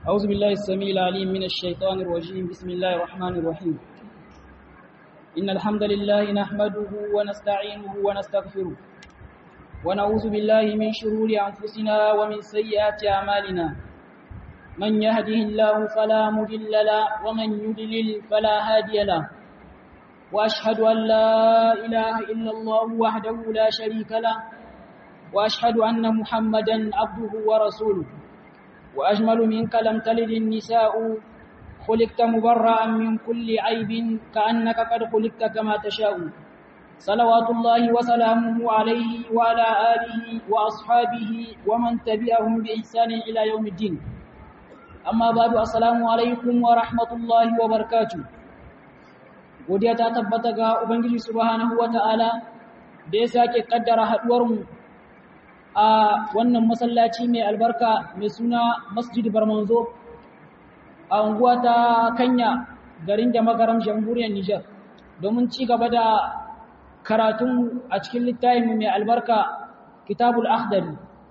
أعوذ بالله السميع العليم من الشيطان الرجيم بسم الله الرحمن الرحيم إن الحمد لله نحمده ونستعينه ونستغفره ونعوذ بالله من شرور أنفسنا ومن سيئات أعمالنا من يهده الله فلا مضل له ومن يضلل فلا هادي له وأشهد أن لا إله إلا الله وحده لا شريك له وأشهد أن محمدا عبده ورسوله وأجمل منك لم تلد النساء خلقت مبرأ من كل عيب كأنك قد خلقت كما تشاء صلوات الله وسلامه عليه وعلى آله وأصحابه ومن تبعهم بإحسان إلى يوم الدين أما بعد السلام عليكم ورحمة الله وبركاته godiya ta tabbata ga Ubangiji subhanahu wata'ala da ya sake kaddara haduwarmu a wannan masallaci mai albarka mai suna Masjid Barmanzo a unguwa ta Kanya garin da magaram jamhuriyar Nijar domin ci gaba da karatun a cikin littafin mai albarka Kitabul Akhdari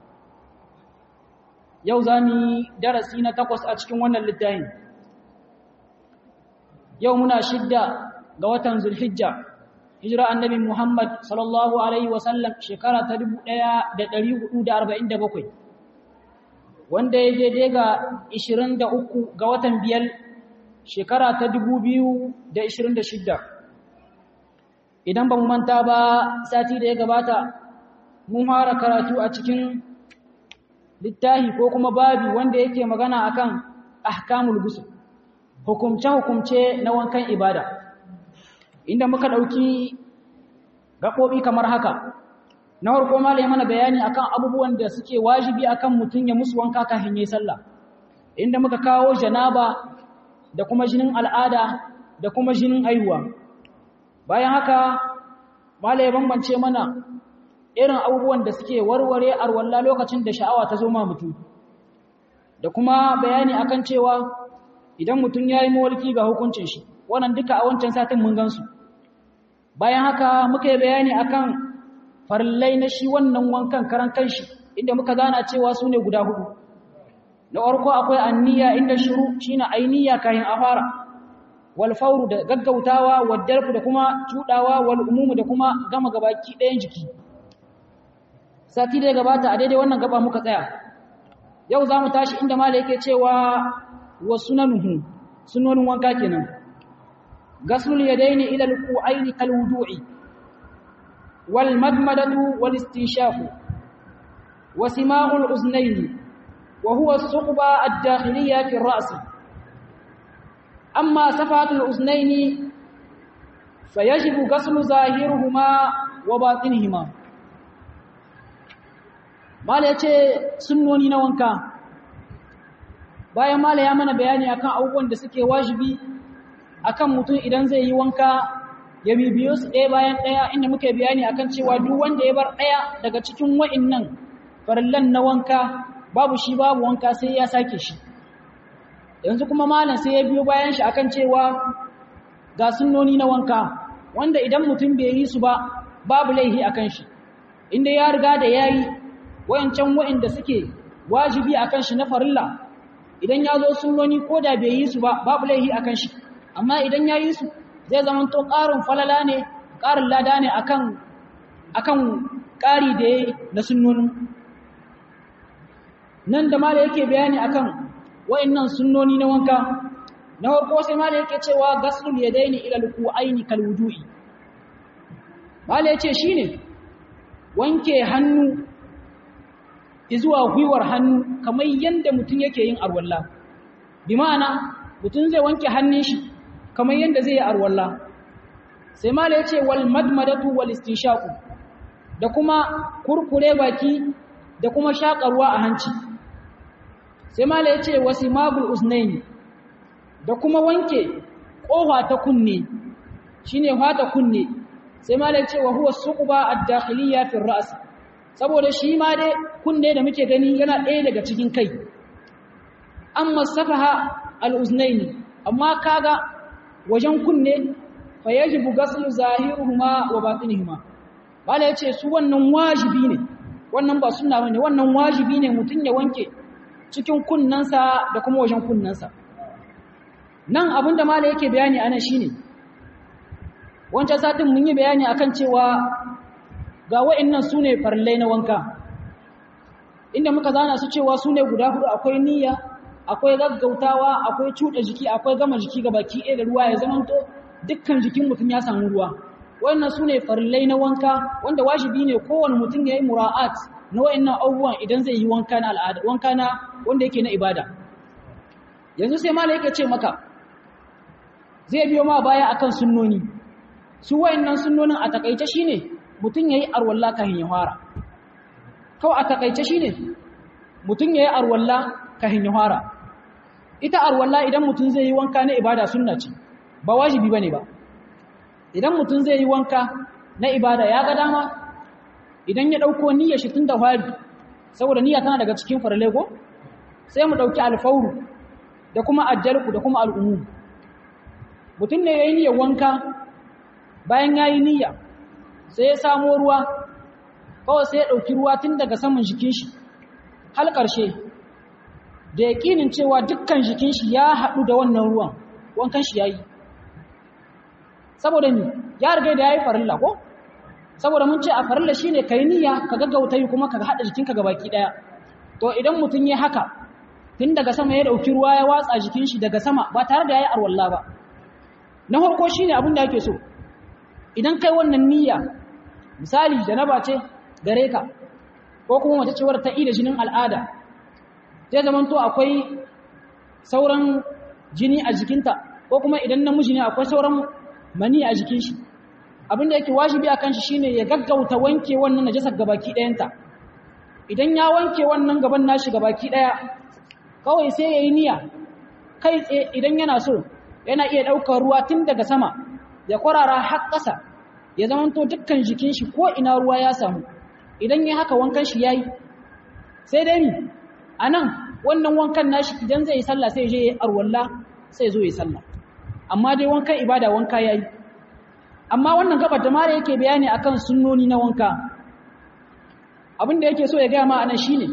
yau zamu darasi na takwas a cikin wannan littafin yau muna shidda ga watan Zulhijja hijira annabi Muhammad sallallahu alaihi wasallam shekara ta 1447 wanda ya daidai ga 23 ga watan biyar shekara ta 2026 idan ba mu manta ba sati da ya gabata mun fara karatu a cikin littafi ko kuma babi wanda yake magana akan ahkamul ghusl hukumce-hukumce na wankan ibada inda muka ɗauki gaɓoɓi kamar haka na farko ma mana bayani akan abubuwan da suke wajibi akan mutum ya musu wanka kafin yayin sallah inda muka kawo janaba da kuma jinin al'ada da kuma jinin aihuwa bayan haka mala ya bambance mana irin abubuwan da suke warware arwalla lokacin da sha'awa ta zo ma mutum da kuma bayani akan cewa idan mutum ya yi mawalki ga hukuncin shi wannan duka a wancan satin mun gansu bayan haka muka yi bayani akan farillai na shi wannan wankan karan kanshi inda muka gana cewa su ne guda hudu na farko akwai anniya inda shiru shine ainiya kayan afara wal fawru da gaggautawa wal dalfu da kuma cudawa wal umumu da kuma gama gabaki ɗayan jiki sati da gabata a daidai wannan gaba muka tsaya yau za mu tashi inda mala yake cewa wa sunanuhu sunonin wanka kenan gaslul yadaini ila alqu'aini kal wudu'i wal madmadatu wal istinshaqu wa sima'ul uznaini wa huwa as-suqba ad-dakhiliyya fi ar-ra's amma safatul uznaini fayajibu gaslu zahiruhuma wa batinihima mala yace sunnoni na wanka bayan mala ya mana bayani akan abubuwan da suke wajibi akan mutum idan zai yi wanka ya bibiyo su ɗaya bayan ɗaya inda muke bayani akan cewa duk wanda ya bar ɗaya daga cikin wa'innan farillan na wanka babu shi babu wanka sai ya sake shi yanzu kuma malam sai ya biyo bayan shi akan cewa ga sunnoni na wanka wanda idan mutum bai yi su ba babu laihi akan shi inda ya riga da yayi wayancan wa'inda suke wajibi akan shi na farilla idan ya zo sunnoni ko da bai yi su ba babu laihi akan shi amma idan ya yi su zai zama to ƙarin falala ne ƙarin lada ne akan akan ƙari da ya na sunnonin nan da mala yake bayani akan wa'annan sunnoni na wanka na farko sai mala yake cewa gaslul yadaini ila alqu'aini kal wudu'i mala yace shine wanke hannu zuwa gwiwar hannu kamar yanda mutum yake yin arwalla bi ma'ana mutum zai wanke hannun shi kamar yanda zai yi arwalla sai mala yace wal madmadatu wal istinshaqu da kuma kurkure baki da kuma shakarwa a hanci sai mala yace wasimagul usnaini da kuma wanke kofa ta kunne shine fata kunne sai mala yace wa huwa suqba ad-dakhiliyya fi ar-ra's saboda shi ma dai kunne da muke gani yana ɗaya daga cikin kai amma safaha al-uznaini amma kaga wajen kunne fa yajibu ghaslu zahiruhuma wa batinihima mala yace su wannan wajibi ne wannan ba sunna bane wannan wajibi ne mutun ya wanke cikin kunnansa da kuma wajen kunnansa nan abinda mala yake bayani ana shine wancan satin mun yi bayani akan cewa ga wa'annan sune farillai na wanka inda muka zana su cewa sune guda hudu akwai niyya akwai gaggautawa akwai cuɗa jiki akwai gama jiki ga baki ɗaya da ruwa ya zamanto dukkan jikin mutum ya samu ruwa wannan sune farillai na wanka wanda wajibi ne kowane mutum ya yi mura'at na wa'annan abubuwan idan zai yi wanka na al'ada wanka na wanda yake na ibada yanzu sai mala yake ce maka zai biyo ma baya akan sunnoni su wa'annan sunnonin a takaice shine mutum yayi arwalla kafin ya fara kawai a takaice shine mutum yayi arwalla kafin ya fara ita arwalla idan mutum zai yi wanka na ibada sunna ce ba wajibi bane ba idan mutum zai yi wanka na ibada ya ga dama idan ya dauko niyyar shi tun da fari saboda niyya tana daga cikin farale ko sai mu dauki alfauru da kuma ajjalku da kuma al'umum mutum ne yayin niyyar wanka bayan yayi niyya sai ya samo ruwa kawai sai ya dauki ruwa tun daga saman jikin shi har ƙarshe da yaƙinin cewa dukkan jikin shi ya haɗu da wannan ruwan wankan shi yayi saboda ni ya riga da yayi farilla ko saboda mun ce a farilla shine kai niyya ka gaggauta yi kuma ka hada jikinka gabaki daya to idan mutun yayi haka tun daga sama ya dauki ruwa ya watsa jikin shi daga sama ba tare da yayi arwalla ba na farko shine abin da yake so idan kai wannan niyya misali janaba ce gare ka ko kuma mace cewar ta ida jinin al'ada zai zaman to akwai sauran jini a jikinta ko kuma idan namiji ne akwai sauran mani a jikin shi abinda yake wajibi akan shi shine ya gaggauta wanke wannan najasar gabaki ɗayanta idan ya wanke wannan gaban nashi gabaki ɗaya kawai sai yayi niyya kai tsaye idan yana so yana iya ɗaukar ruwa tun daga sama ya kwarara har ƙasa ya zamanto dukkan jikin shi ko ina ruwa ya samu idan ya haka wankan shi yayi sai dai ni anan wannan wankan nashi idan zai yi sallah sai je ya arwalla sai zo ya sallah amma dai wankan ibada wanka yayi amma wannan gabar da mare yake bayani akan sunnoni na wanka abin da yake so ya gaya ma anan shine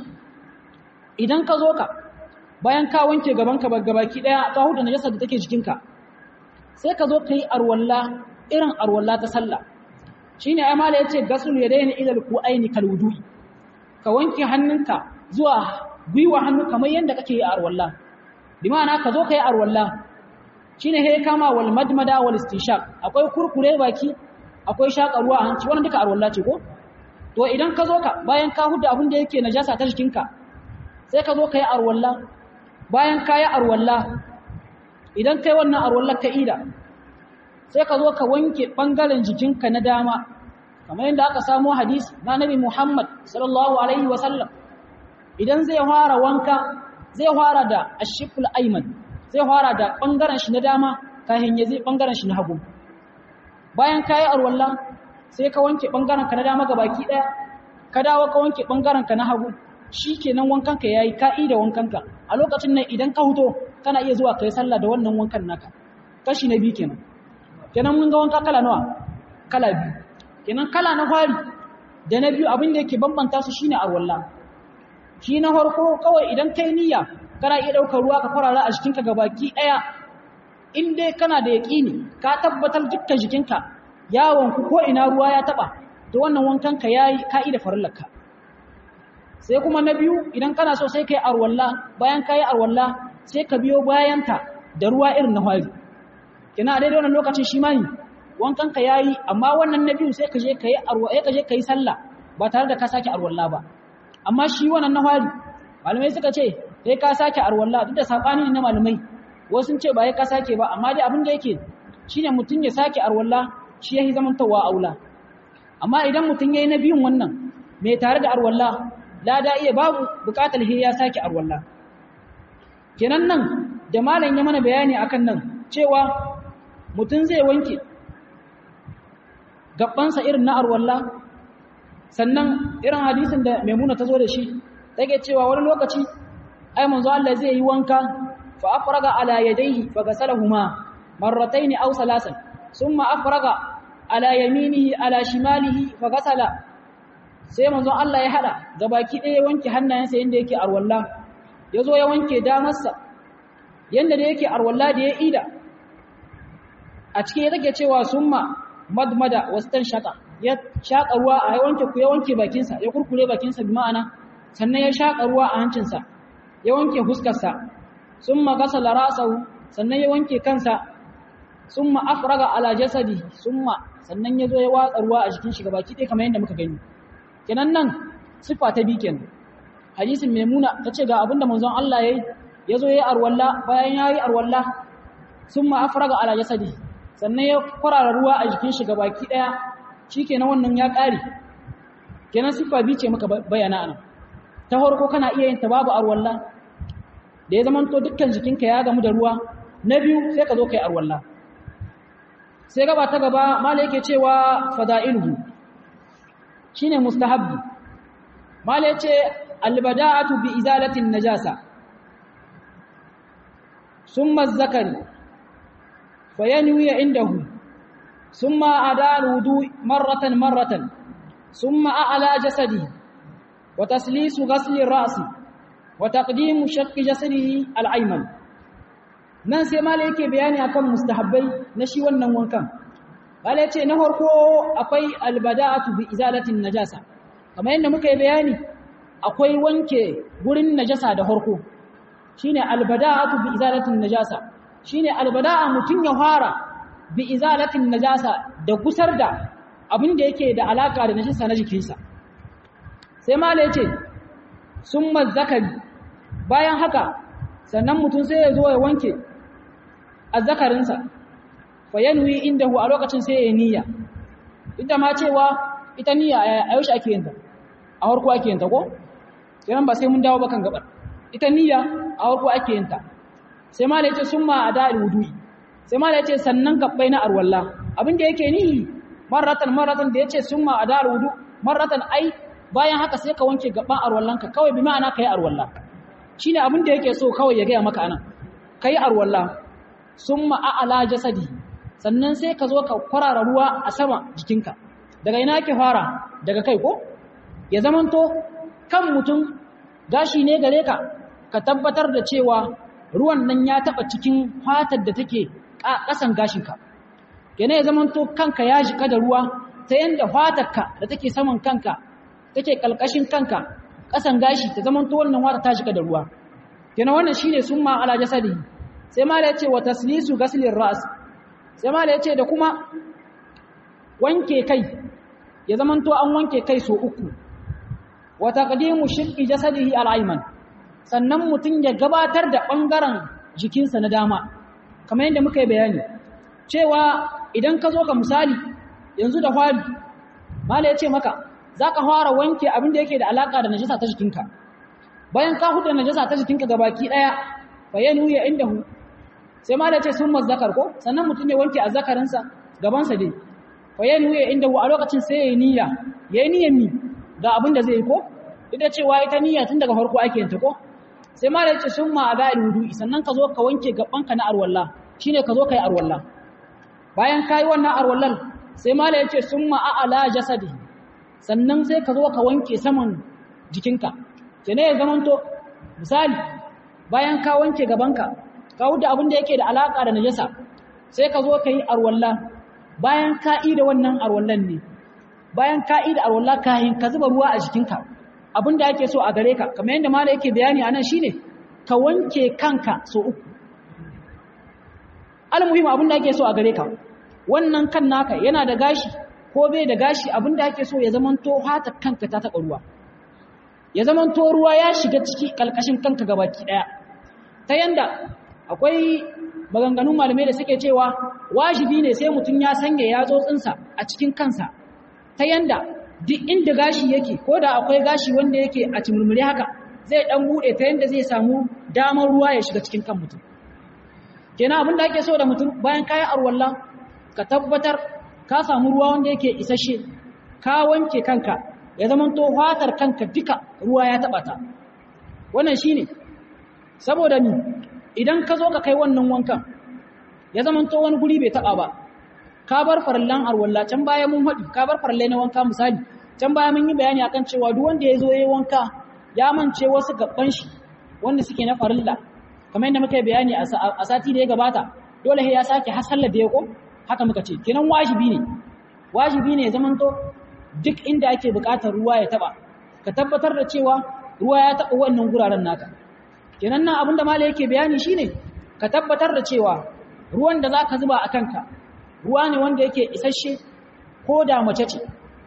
idan ka zo ka bayan ka wanke gaban ka gabaki daya ka huda najasa da take jikinka sai ka zo ka yi arwalla irin arwalla ta sallah shine ai mala yace gasul yadaini ila alqu'aini kal wudu'i ka wanke hannunka zuwa gwiwa hannu kamar yanda kake yi arwalla bi ma'ana ka zo ka yi arwalla shine he kama wal madmada wal istinshaq akwai kurkure baki akwai shaka ruwa a hanci wannan duka arwalla ce ko to idan ka zo ka bayan ka huda abin da yake najasa ta jikinka sai ka zo ka yi arwalla bayan ka yi arwalla idan kai wannan arwalla ka ida sai ka zo ka wanke bangaren jikinka na dama kamar yadda aka samu hadisi na nabi Muhammad sallallahu alaihi wasallam idan zai fara wanka zai fara da ashiful ayman zai fara da ɓangaren shi na dama kahin ya zai ɓangaren shi na hagu bayan ka yi arwallah sai ka wanke ɓangaren ka na dama ga baki ɗaya ka dawo ka wanke ɓangaren ka na hagu shi kenan wankanka ya yi ka'i da wankanka a lokacin nan idan ka huto kana iya zuwa ka yi sallah da wannan wankan naka kashi na biyu kenan kenan mun ga wanka kala nawa kala biyu kenan kala na fari da na biyu abin da yake bambanta su shine arwallah shi na farko kawai idan kai niyya kana iya ɗaukar ruwa ka kwarara a jikinka gabaki ɗaya in dai kana da yaƙini ka tabbatar dukkan jikinka yawon ku ko ina ruwa ya taɓa to wannan wankan ka yayi ka da farillarka sai kuma na biyu idan kana so sai kai arwalla bayan ka yi arwalla sai ka biyo bayanta da ruwa irin na hwari kina a daidai wannan lokacin shi mani wankan ka yayi amma wannan na biyu sai ka je ka yi arwa ka je ka yi sallah ba tare da ka sake arwalla ba amma shi wannan na hwari malamai suka ce sai ka sake arwalla duk da sabani na malamai wasu sun ce ba sai ka sake ba amma dai abin da yake shine mutun ya sake arwalla shi yayi zaman tawa aula amma idan mutun yayi na biyun wannan mai tare da arwalla lada iya babu bukatar he ya sake arwalla kenan nan da malam ya mana bayani akan nan cewa mutun zai wanke gabansa irin na arwalla sannan irin hadisin da maimuna ta zo da shi take cewa wani lokaci ai manzo Allah zai yi wanka fa afraga ala yadayhi fa ghasalahuma marratayn aw salasan thumma afraga ala yaminihi ala shimalihi fa ghasala sai manzo Allah ya hada gabaki ɗaya wanke hannayensa yanda yake arwalla ya zo ya wanke damarsa yadda da yake arwalla da ya ida a cikin ya take cewa summa madmada wastan shaka ya shaka ruwa a wanke ku ya wanke bakinsa ya kurkure bakinsa bi ma'ana sannan ya shaka ruwa a hancinsa ya wanke huskarsa summa gasala ra'sahu sannan ya wanke kansa summa afraga ala jasadi summa sannan ya zo ya watsa ruwa a jikin shi gabaki ɗaya kamar yadda muka gani kenan nan sifa ta bi kenan hadisin maimuna tace ga abinda manzon Allah yayi yazo yayi arwalla bayan yayi arwalla summa afraga ala jasadi sannan ya kwarara ruwa a jikin shi gabaki daya shikenan wannan ya kare kenan sifa bi ce muka bayyana anan ta farko kana iya yin ta babu arwalla da ya zamanto dukkan jikinka ya gamu da ruwa na biyu sai ka zo kai arwalla sai gaba ta gaba mala yake cewa fada'iluhu shine mustahabbi mala yace albada'atu bi izalatin najasa summa az-zakari fayanwi indahu summa adal wudu marratan marratan summa a'la jasadi wa taslisu ghasli ar-ra'si wa taqdimu shaqqi jasadihi al-ayman nan sai mala yake bayani akan mustahabbai na shi wannan wankan mala yace na farko akwai albada'atu bi izalatin najasa kamar yadda muka yi bayani akwai wanke gurin najasa da farko shine albada'atu bi izalatin najasa shine albada'a mutun ya fara bi izalatin najasa da gusar da abin da yake da alaka da najasa na jikinsa sai mala yace summa zakari bayan haka sannan mutum sai ya zo ya wanke azzakarinsa fa yanwi indahu a lokacin sai ya niyya ita ma cewa ita niyya a yaushe ake yin ta a harko ake yin ta ko kiran ba sai mun dawo ba kan gabar ita niyya a harko ake yin ta sai ma da yace summa ada'il wudu'i sai ma da yace sannan gabbai na arwalla abin da yake nihi marratan marratan da yace summa ada'il wudu marratan ai bayan haka sai ka wanke gaban arwallanka kawai bi ma'ana kai arwalla shine abin da yake so kawai ya ga maka anan kai arwalla summa a'la jasadi sannan sai ka zo ka kwarara ruwa a sama jikinka daga ina ke fara daga kai ko ya zamanto kan mutum gashi ne gare ka ka tabbatar da cewa ruwan nan ya taba cikin fatar da take kasan gashinka kene ya zamanto kanka ya jika da ruwa ta yanda fatarka da take saman kanka take kalkashin kanka kasan gashi ta zamanto wannan wata ta jika da ruwa kene wannan shine summa ala jasadi sai ma da yace wa taslisu ghaslir ras sai ma da yace da kuma wanke kai ya zamanto an wanke kai so uku wa taqdimu shiqqi jasadihi al-ayman sannan mutun ya gabatar da bangaren jikinsa na dama kamar yadda muka yi bayani cewa idan ka zo ka misali yanzu da fari mala ya ce maka zaka fara wanke abin da yake da alaka da najasa ta jikinka bayan ka huda najasa ta jikinka gabaki daya bayanu ya indahu sai mala ya ce sun mazzakar ko sannan mutun ya wanke azzakarinsa gabansa dai bayanu ya indahu a lokacin sai ya yi niyya yayi niyyar ni ga abin da zai yi ko ita cewa ita niyya tun daga farko ake yanta ko sai ma da yace sun ma ada wudu'i sannan ka zo ka wanke gabanka na arwalla shine ka zo kai arwalla bayan kai wannan arwallan sai ma da yace sun ma a'ala jasadi sannan sai ka zo ka wanke saman jikinka kene ya zamanto misali bayan ka wanke gabanka ka huda abin da yake da alaka da najasa sai ka zo kai arwalla bayan ka yi da wannan arwallan ne bayan ka'i da arwallah kahin ka zuba ruwa a jikinka abinda ake so a gare ka kamar yadda mala yake bayani a nan shine ka wanke kanka so uku almuhim abinda ake so a gare ka wannan kan naka yana da gashi ko bai da gashi abinda ake so ya zamanto hata kanka ta taɓa ruwa ya zamanto ruwa ya shiga ciki kalkashin kanka gabaki daya ta yanda akwai maganganun malamai da suke cewa wajibi ne sai mutum ya sanya yatsotsinsa a cikin kansa ta yanda duk inda gashi yake ko da akwai gashi wanda yake a cimurmuri haka zai dan bude ta yanda zai samu damar ruwa ya shiga cikin kan mutum kenan abin da ake so da mutum bayan kayan arwalla ka tabbatar ka samu ruwa wanda yake isasshe ka wanke kanka ya zama to fatar kanka duka ruwa ya taba ta wannan shine saboda ni idan ka zo ka kai wannan wankan ya zama to wani guri bai taba ba ka bar farallan arwalla can baya mun haɗi ka bar farallai na wanka misali can baya mun yi bayani akan cewa duk wanda ya zo yayi wanka ya mance wasu gaban shi wanda suke na farilla kamar yadda muka yi bayani a sati da ya gabata dole ya sake har sallar da ya ko haka muka ce kenan wajibi ne wajibi ne zaman to duk inda ake buƙatar ruwa ya taba ka tabbatar da cewa ruwa ya taba wannan guraren naka kenan nan abin da malai yake bayani shine ka tabbatar da cewa ruwan da zaka zuba a kanka ruwa ne wanda yake isasshe ko da mace ce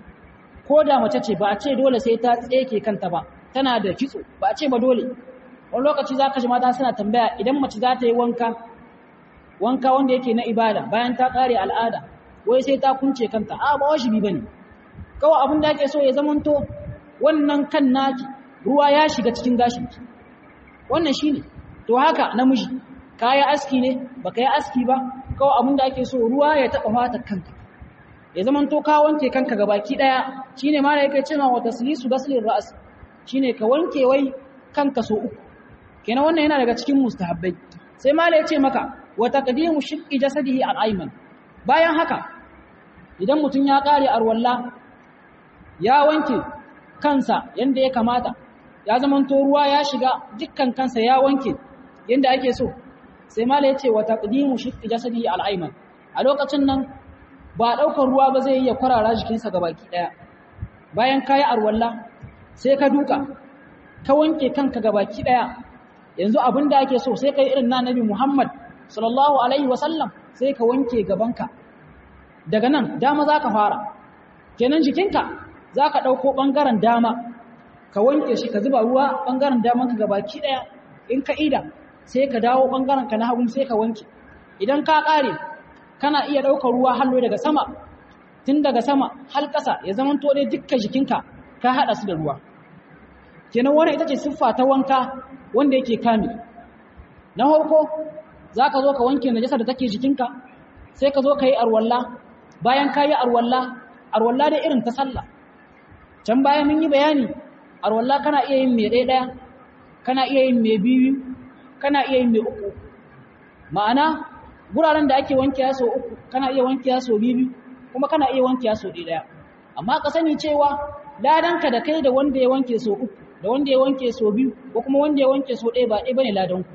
ko da mace ce ba a ce dole sai ta tseke kanta ba tana da kitso ba a ce ba dole wani lokaci za ka ji mata suna tambaya idan mace za ta yi wanka wanka wanda yake na ibada bayan ta kare al'ada wai sai ta kunce kanta a ba wajibi bane kawai abin da ake so ya zamanto wannan kan naki ruwa ya shiga cikin gashinki wannan shine to haka namiji kaya aski ne baka yi aski ba kawai abin da ake so ruwa ya taba fatar kanka ya zamanto ka wanke kanka gabaki daya shine ma da yake cewa wa taslisu ghaslir ra's shine ka wanke wai kanka so uku kenan wannan yana daga cikin mustahabbai sai mala yace maka wa taqdimu shiqqi jasadihi al-ayman bayan haka idan mutun ya kare arwalla ya wanke kansa yanda ya kamata ya zamanto ruwa ya shiga dukkan kansa ya wanke yanda ake so sai mala yace wa taqdimu shiqqi jasadihi al-ayman a lokacin nan ba daukar ruwa ba zai iya kwarara jikinsa gabaki daya bayan kayi arwalla sai ka duka ka wanke kanka gabaki daya yanzu abin da ake so sai kai irin na nabi Muhammad sallallahu alaihi wasallam sai ka wanke gabanka daga nan dama za ka fara kenan jikinka za ka ɗauko ɓangaren dama ka wanke shi ka zuba ruwa ɓangaren damanka gabaki ɗaya in ka ida sai ka dawo ɓangaren ka na hagu sai ka wanke idan ka ƙare kana iya ɗaukar ruwa hallo daga sama tun daga sama har ƙasa ya zama to dai dukkan jikinka ka haɗa su da ruwa kenan wannan ita ce siffa ta wanka wanda yake kame na farko za ka zo ka wanke najasa da take jikinka sai ka zo ka yi arwalla bayan ka yi arwalla arwalla da irin ta sallah can bayan mun yi bayani arwalla kana iya yin mai ɗaya kana iya yin mai biyu kana iya yin mai uku ma'ana guraren da ake wanke ya sau uku kana iya wanke ya sau biyu kuma kana iya wanke ya sau ɗaya amma ka sani cewa ladanka da kai da wanda ya wanke sau uku da wanda ya wanke sau biyu ko kuma wanda ya wanke sau ɗaya ba ɗaya bane ladanku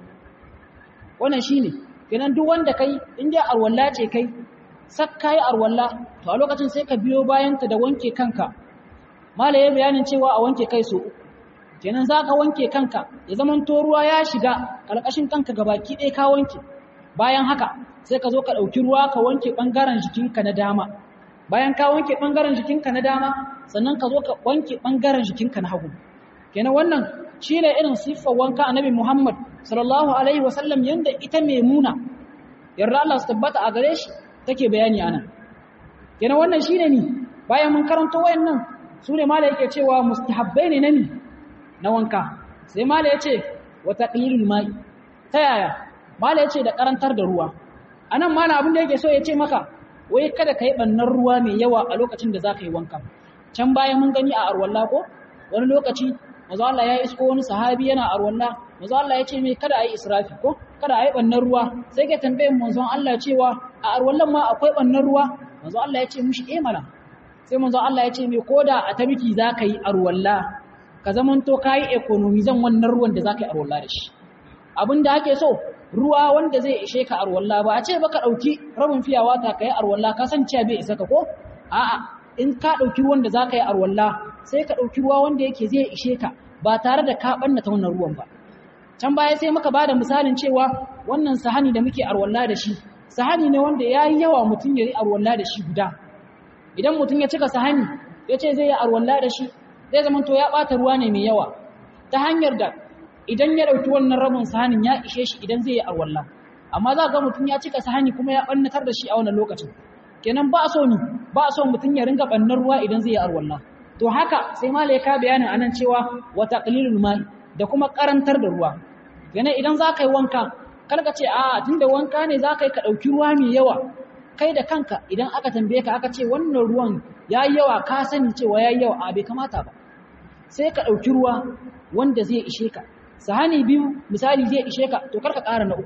wannan shine kenan duk wanda kai in dai arwalla ce kai sak kai arwalla to a lokacin sai ka biyo bayan ta da wanke kanka malaye bayanin cewa a wanke kai so uku kenan zaka wanke kanka ya zaman to ruwa ya shiga kalkashin kanka gabaki ɗaya ka wanke bayan haka sai ka zo ka ɗauki ruwa ka wanke ɓangaren jikinka na dama bayan ka wanke ɓangaren jikinka na dama sannan ka zo ka wanke ɓangaren jikinka na hagu kenan wannan shi ne irin siffar wanka annabi Muhammad sallallahu alaihi wasallam yanda ita Maimuna yarda Allah su tabbata a gare shi take bayani anan kenan wannan shine ni bayan mun karanto wayannan su ne mala yake cewa mustahabbai ne nani na wanka sai mala yace wa taqlilul mai ta yaya mala yace da karantar da ruwa anan mala abin da yake so yace maka wai kada kai bannan ruwa mai yawa a lokacin da zaka yi wanka can bayan mun gani a arwalla ko wani lokaci manzo Allah ya isko wani sahabi yana arwalla manzo Allah ya ce mai kada ayi israfi ko kada ayi bannan ruwa sai ke tambayin manzon Allah cewa a arwallan ma akwai bannan ruwa manzo Allah ya ce mushi eh mana sai manzo Allah ya ce mai koda a tabiki zaka yi arwalla ka zamanto kai economy zan wannan ruwan da zaka yi arwalla da shi abinda ake so ruwa wanda zai ishe ka arwalla ba a ce baka dauki rabin fiyawa ta kai arwalla ka san cewa bai isa ka ko a'a in ka dauki ruwan da zaka yi arwalla sai ka dauki ruwa wanda yake zai ishe ka ba tare da ka ɓannata wannan ruwan ba can baya sai muka bada misalin cewa wannan sahani da muke arwalla da shi sahani ne wanda ya yi yawa mutum ya yi arwalla da shi guda idan mutum ya cika sahani ya ce zai yi arwalla da shi zai zama to ya ɓata ruwa ne mai yawa ta hanyar da idan ya ɗauki wannan rabin sahanin ya ishe shi idan zai yi arwalla amma za ga mutum ya cika sahani kuma ya ɓannatar da shi a wannan lokacin kenan ba a so ni ba a so mutum ya ringa ɓannar ruwa idan zai yi arwalla to haka sai malaika bayanin anan cewa wa taqlilul mai da kuma karantar da ruwa yana idan zaka yi wanka kalka ce a tunda wanka ne zaka yi ka dauki ruwa mai yawa kai da kanka idan aka tambaye ka aka ce wannan ruwan yayi yawa ka sani cewa yayi yawa a bai kamata ba sai ka dauki ruwa wanda zai ishe ka sahani biyu misali zai ishe ka to karka ƙara na uku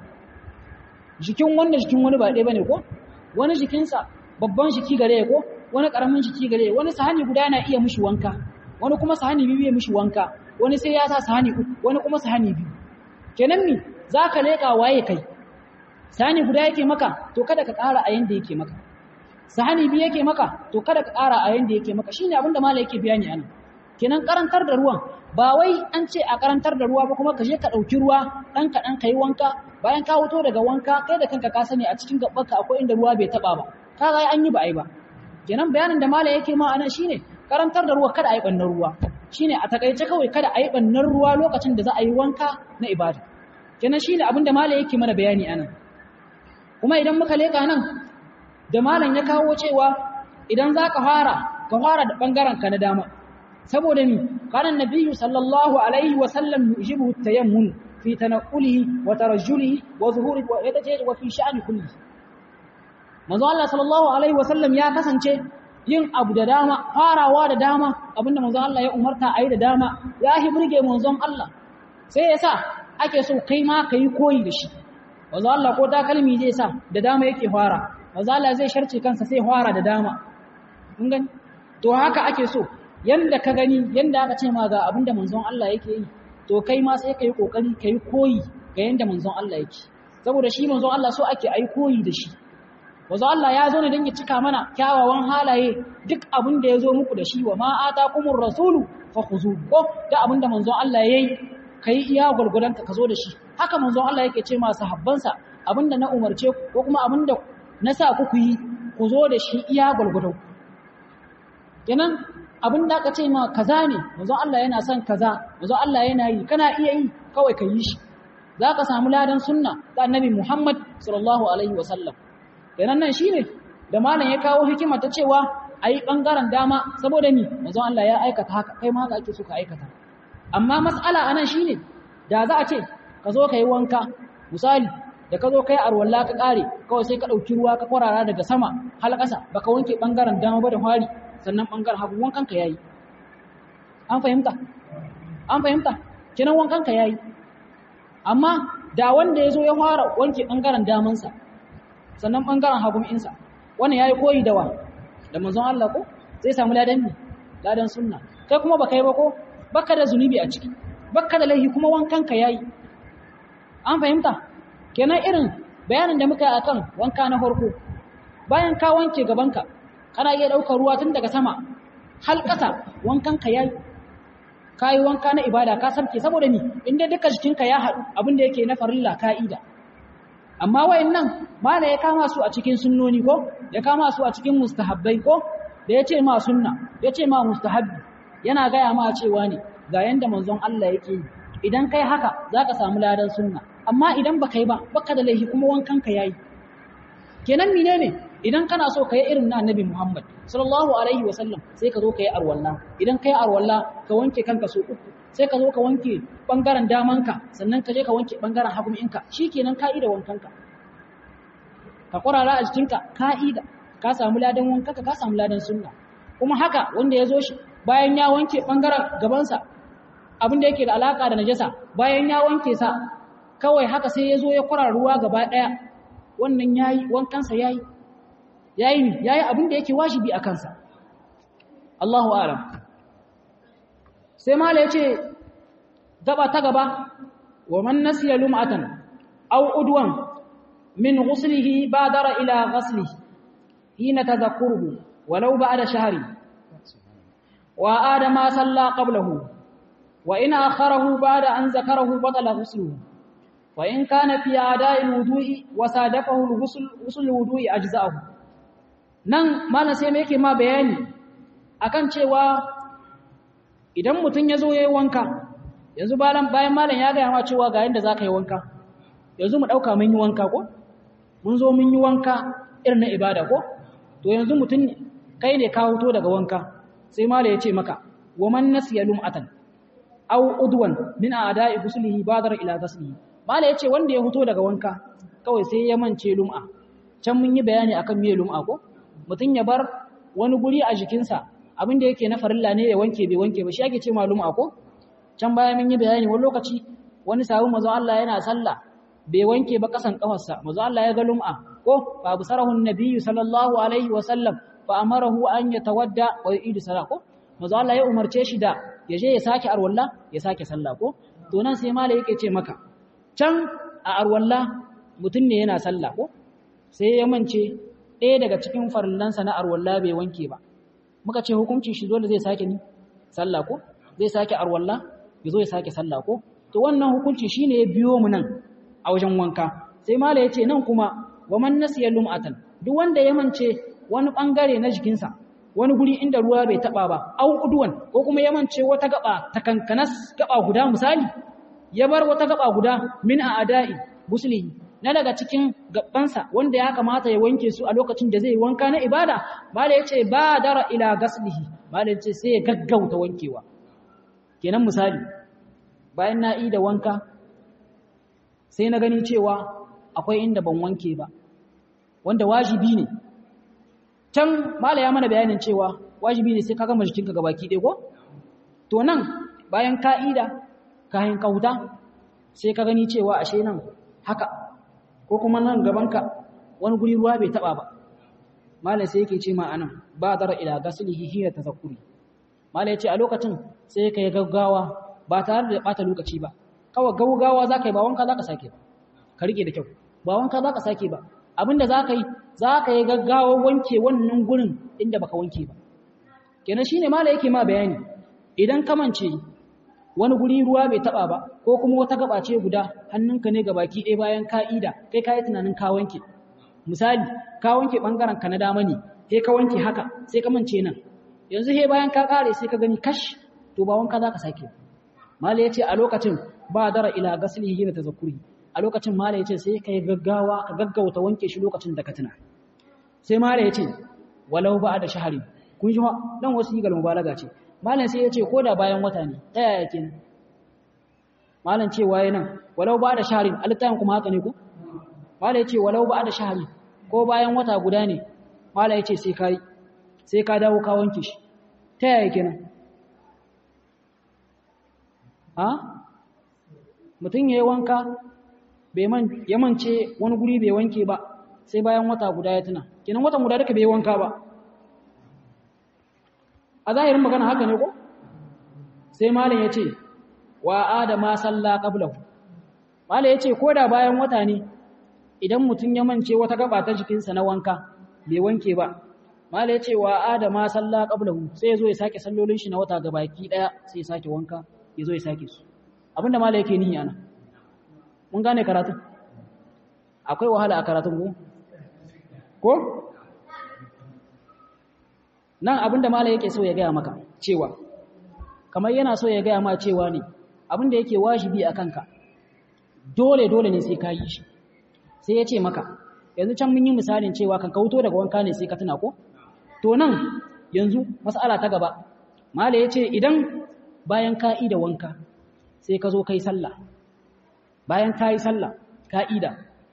jikin wanda jikin wani ba ɗaya bane ko wani jikinsa babban jiki gare ko wani karamin jiki gare wani sahani guda yana iya mishi wanka wani kuma sahani biyu ya mishi wanka wani sai ya sa sahani uku wani kuma sahani biyu kenan mi zaka leka waye kai sani guda yake maka to kada ka ƙara a yanda yake maka sahani biyu yake maka to kada ka ƙara a yanda yake maka shine abinda malai yake bayani anan kenan karantar da ruwan ba wai an ce a karantar da ruwa ba kuma ka je ka ɗauki ruwa ɗan kaɗan ka yi wanka bayan ka wuto daga wanka kai da kanka ka sani a cikin gabanka akwai inda ruwa bai taɓa ba ka ga an yi ba a yi ba kenan bayanin da malai yake ma anan shine karantar da ruwa kada a yi ɓannar ruwa shine a takaice kawai kada a yi ɓannar ruwa lokacin da za a yi wanka na ibada kenan shine abin da malai yake mana bayani anan kuma idan muka leka nan da malam ya kawo cewa idan za ka fara ka fara da ɓangaren ka na dama saboda ni kana nabiyyu sallallahu alaihi wa sallam yujibu tayammun fi tanqulihi wa tarajjulihi wa zuhuri wa yataje wa fi sha'ni kulli manzo Allah sallallahu alaihi wa sallam ya kasance yin abu da dama farawa da dama abinda manzo Allah ya umarta ayi da dama ya hi burge manzon Allah sai yasa ake so kai ma kai koyi da shi manzo Allah ko takalmi zai sa da dama yake fara manzo Allah zai sharce kansa sai fara da dama mun gani to haka ake so yanda ka gani yanda aka ce ma ga abinda manzon Allah yake yi to kai ma sai kai kokari kai koyi ga yanda manzon Allah yake saboda shi manzon Allah so ake ai koyi da shi manzon Allah ya zo ne dan ya cika mana kyawawan halaye duk abin da ya zo muku da shi wa ma atakumur rasulu fakhuzu ko da abinda manzon Allah yayi kai iya gurgudan ka zo da shi haka manzon Allah yake ce ma sahabbansa abinda na umarce ko kuma abinda na sa ku ku yi ku zo da shi iya gurgudan kenan abin da aka ce ma kaza ne manzon Allah yana son kaza manzon Allah yana yi kana iya yi kawai ka yi shi za ka samu ladan sunna da annabi Muhammad sallallahu alaihi wasallam kenan nan shine da malam ya kawo hikima ta cewa ayi bangaren dama saboda ni manzon Allah ya aikata haka kai ma haka ake so ka aikata amma mas'ala anan shine da za a ce ka zo ka yi wanka misali da ka zo kai arwalla ka kare kawai sai ka dauki ruwa ka kwarara daga sama har ƙasa baka wanke bangaren dama ba da fari sannan ɓangaren hagu wankanka ya yi an fahimta an fahimta kinan wankanka ya yi amma da wanda ya zo ya fara wanke ɓangaren damansa sannan ɓangaren hagun insa wannan ya yi koyi da wa da manzon Allah ko zai samu ladan ne ladan sunna kai kuma baka yi ba ko baka da zunubi a ciki baka da laifi kuma wankanka ya yi an fahimta kenan irin bayanin da muka yi akan wanka na farko bayan ka wanke gabanka kana iya ɗaukar ruwa tun daga sama hal ƙasa wankanka ya yi ka yi wanka na ibada ka sarki saboda ni inda duka jikinka ya haɗu abinda yake na farilla ka'ida amma wayan nan mala ya kama su a cikin sunnoni ko ya kama su a cikin mustahabbai ko da ya ce ma sunna ya ce ma mustahabbi yana gaya ma cewa ne ga yanda manzon Allah yake yi idan kai haka za ka samu ladan sunna amma idan baka yi ba baka da laifi kuma wankanka ya yi kenan mine ne idan kana so ka yi irin na annabi Muhammad sallallahu alaihi wasallam sai ka zo ka yi arwalla idan ka yi arwalla ka wanke kanka so uku sai ka zo ka wanke bangaren damanka sannan ka je ka wanke bangaren haguminka shikenan ka'ida wankanka ka kwarara a jikinka ka'ida ka samu ladan wankanka ka samu ladan sunna kuma haka wanda ya zo shi bayan ya wanke bangaren gabansa abin da yake da alaka da najasa bayan ya wanke sa kawai haka sai ya zo ya kwara ruwa gaba daya wannan yayi wankansa yayi yayi ne yayi abin da yake wajibi a kansa Allahu a'lam sai mala yace gaba ta gaba wa man nasiya lum'atan aw udwan min ghuslihi badara ila ghaslihi hina tadhakkuruhu walau ba'da shahri wa adama salla qablahu wa in akharahu ba'da an zakarahu batala ghusluhu wa in kana fi ada'i wudu'i wa sadafahu al-ghusl ghusl wudu'i ajza'ahu nan mana sai me yake ma bayani akan cewa idan mutum ya zo ya yi wanka yanzu bayan malam ya gaya ma cewa ga yadda za ka yi wanka yanzu mu ɗauka mun yi wanka ko mun zo mun yi wanka irin na ibada ko to yanzu mutum kai ne ka hoto daga wanka sai malam ya ce maka wa man nasiya lum'atan aw udwan min a'da'i ghuslihi badar ila ghuslihi malam ya ce wanda ya hoto daga wanka kawai sai ya mance lum'a can mun yi bayani akan me lum'a ko mutum ya bar wani guri a jikinsa abin da yake na farilla ne ya wanke bai wanke ba shi ake ce malum ako can baya mun yi bayani wani lokaci wani sabu manzo Allah yana sallah bai wanke ba kasan kafarsa manzo Allah ya ga lum'a ko fa busarahu annabiyyu sallallahu alaihi wa sallam fa amarahu an yatawadda wa yu'idu salat ko manzo Allah ya umarce shi da ya je ya sake arwalla ya sake sallah ko to nan sai malai yake ce maka can a arwalla mutum ne yana sallah ko sai ya mance ɗaya daga cikin farillansa na arwalla bai wanke ba muka ce hukuncin shi dole zai sake ni sallah ko zai sake arwalla ya zo ya sake sallah ko to wannan hukunci shine ya biyo mu nan a wajen wanka sai mala ya ce nan kuma wa man nasiya lum'atan duk wanda ya mance wani bangare na jikinsa wani guri inda ruwa bai taba ba au udwan ko kuma ya mance wata gaba ta kankanas gaba guda misali ya bar wata gaba guda min a adai gusli na daga cikin gabansa wanda ya kamata ya wanke su a lokacin da zai wanka na ibada mala ya ce ba dara ila gaslihi mala ya ce sai ya gaggauta wankewa kenan misali bayan na yi da wanka sai na gani cewa akwai inda ban wanke ba wanda wajibi ne can mala ya mana bayanin cewa wajibi ne sai ka gama jikinka gabaki ɗaya ko to nan bayan ka'ida kayan kauta sai ka gani cewa ashe nan haka ko kuma nan gabanka wani guri ruwa bai taba ba mala sai yake ce ma anan ba dara ila gaslihi hiya tazakkuri mala ya ce a lokacin sai ka yi gaggawa ba tare da bata lokaci ba kawai gaggawa za ka yi ba wanka za ka sake ba ka rike da kyau ba wanka za ka sake ba abinda za ka yi za ka yi gaggawa wanke wannan gurin inda baka wanke ba kenan shine mala yake ma bayani idan ka mance wani guri ruwa bai taba ba ko kuma wata gaba ce guda hannunka ne baki ɗaya bayan ka'ida kai ka yi tunanin ka wanke misali ka wanke bangaren ka na dama ne sai ka wanke haka sai ka mance nan yanzu he bayan ka kare sai ka gani kash to ba wanka za ka sake mala ya ce a lokacin ba dara ila gaslihi da tazakkuri a lokacin mala ya ce sai ka yi gaggawa ka gaggauta wanke shi lokacin da ka tuna sai mala ya ce walau ba da shahari kun shi dan wasu yi galmu balaga ce malam sai ya ce ko da bayan wata ne ta yaya ke malam ce waye nan walau ba da shahari alittayin kuma haka ne ku malam ya ce walau ba da shahari ko bayan wata guda ne malam ya ce sai ka sai ka dawo ka wanke shi ta yaya ke nan ha mutum ya yi wanka ya mance wani guri bai wanke ba sai bayan wata guda ya tuna kenan watan guda duka bai wanka ba a zahirin magana haka ne ko sai malam ya ce wa adama salla qablahu malam ya ce ko da bayan wata ne idan mutum ya mance wata gaba ta jikinsa na wanka bai wanke ba malam ya ce wa adama salla qablahu sai ya zo ya sake sallolin shi na wata gabaki daya sai ya sake wanka ya zo ya sake su abinda malam yake nihi ana mun gane karatu akwai wahala a karatun ku ko nan abinda mala yake so ya gaya maka cewa kamar yana so ya gaya ma cewa ne abinda yake wajibi a kanka dole dole ne sai ka yi shi sai ya ce maka yanzu can mun yi misalin cewa kan kauto daga wanka ne sai ka tuna ko to nan yanzu mas'ala ta gaba mala ya ce idan bayan ka da wanka sai ka zo kai sallah bayan ka yi sallah ka'ida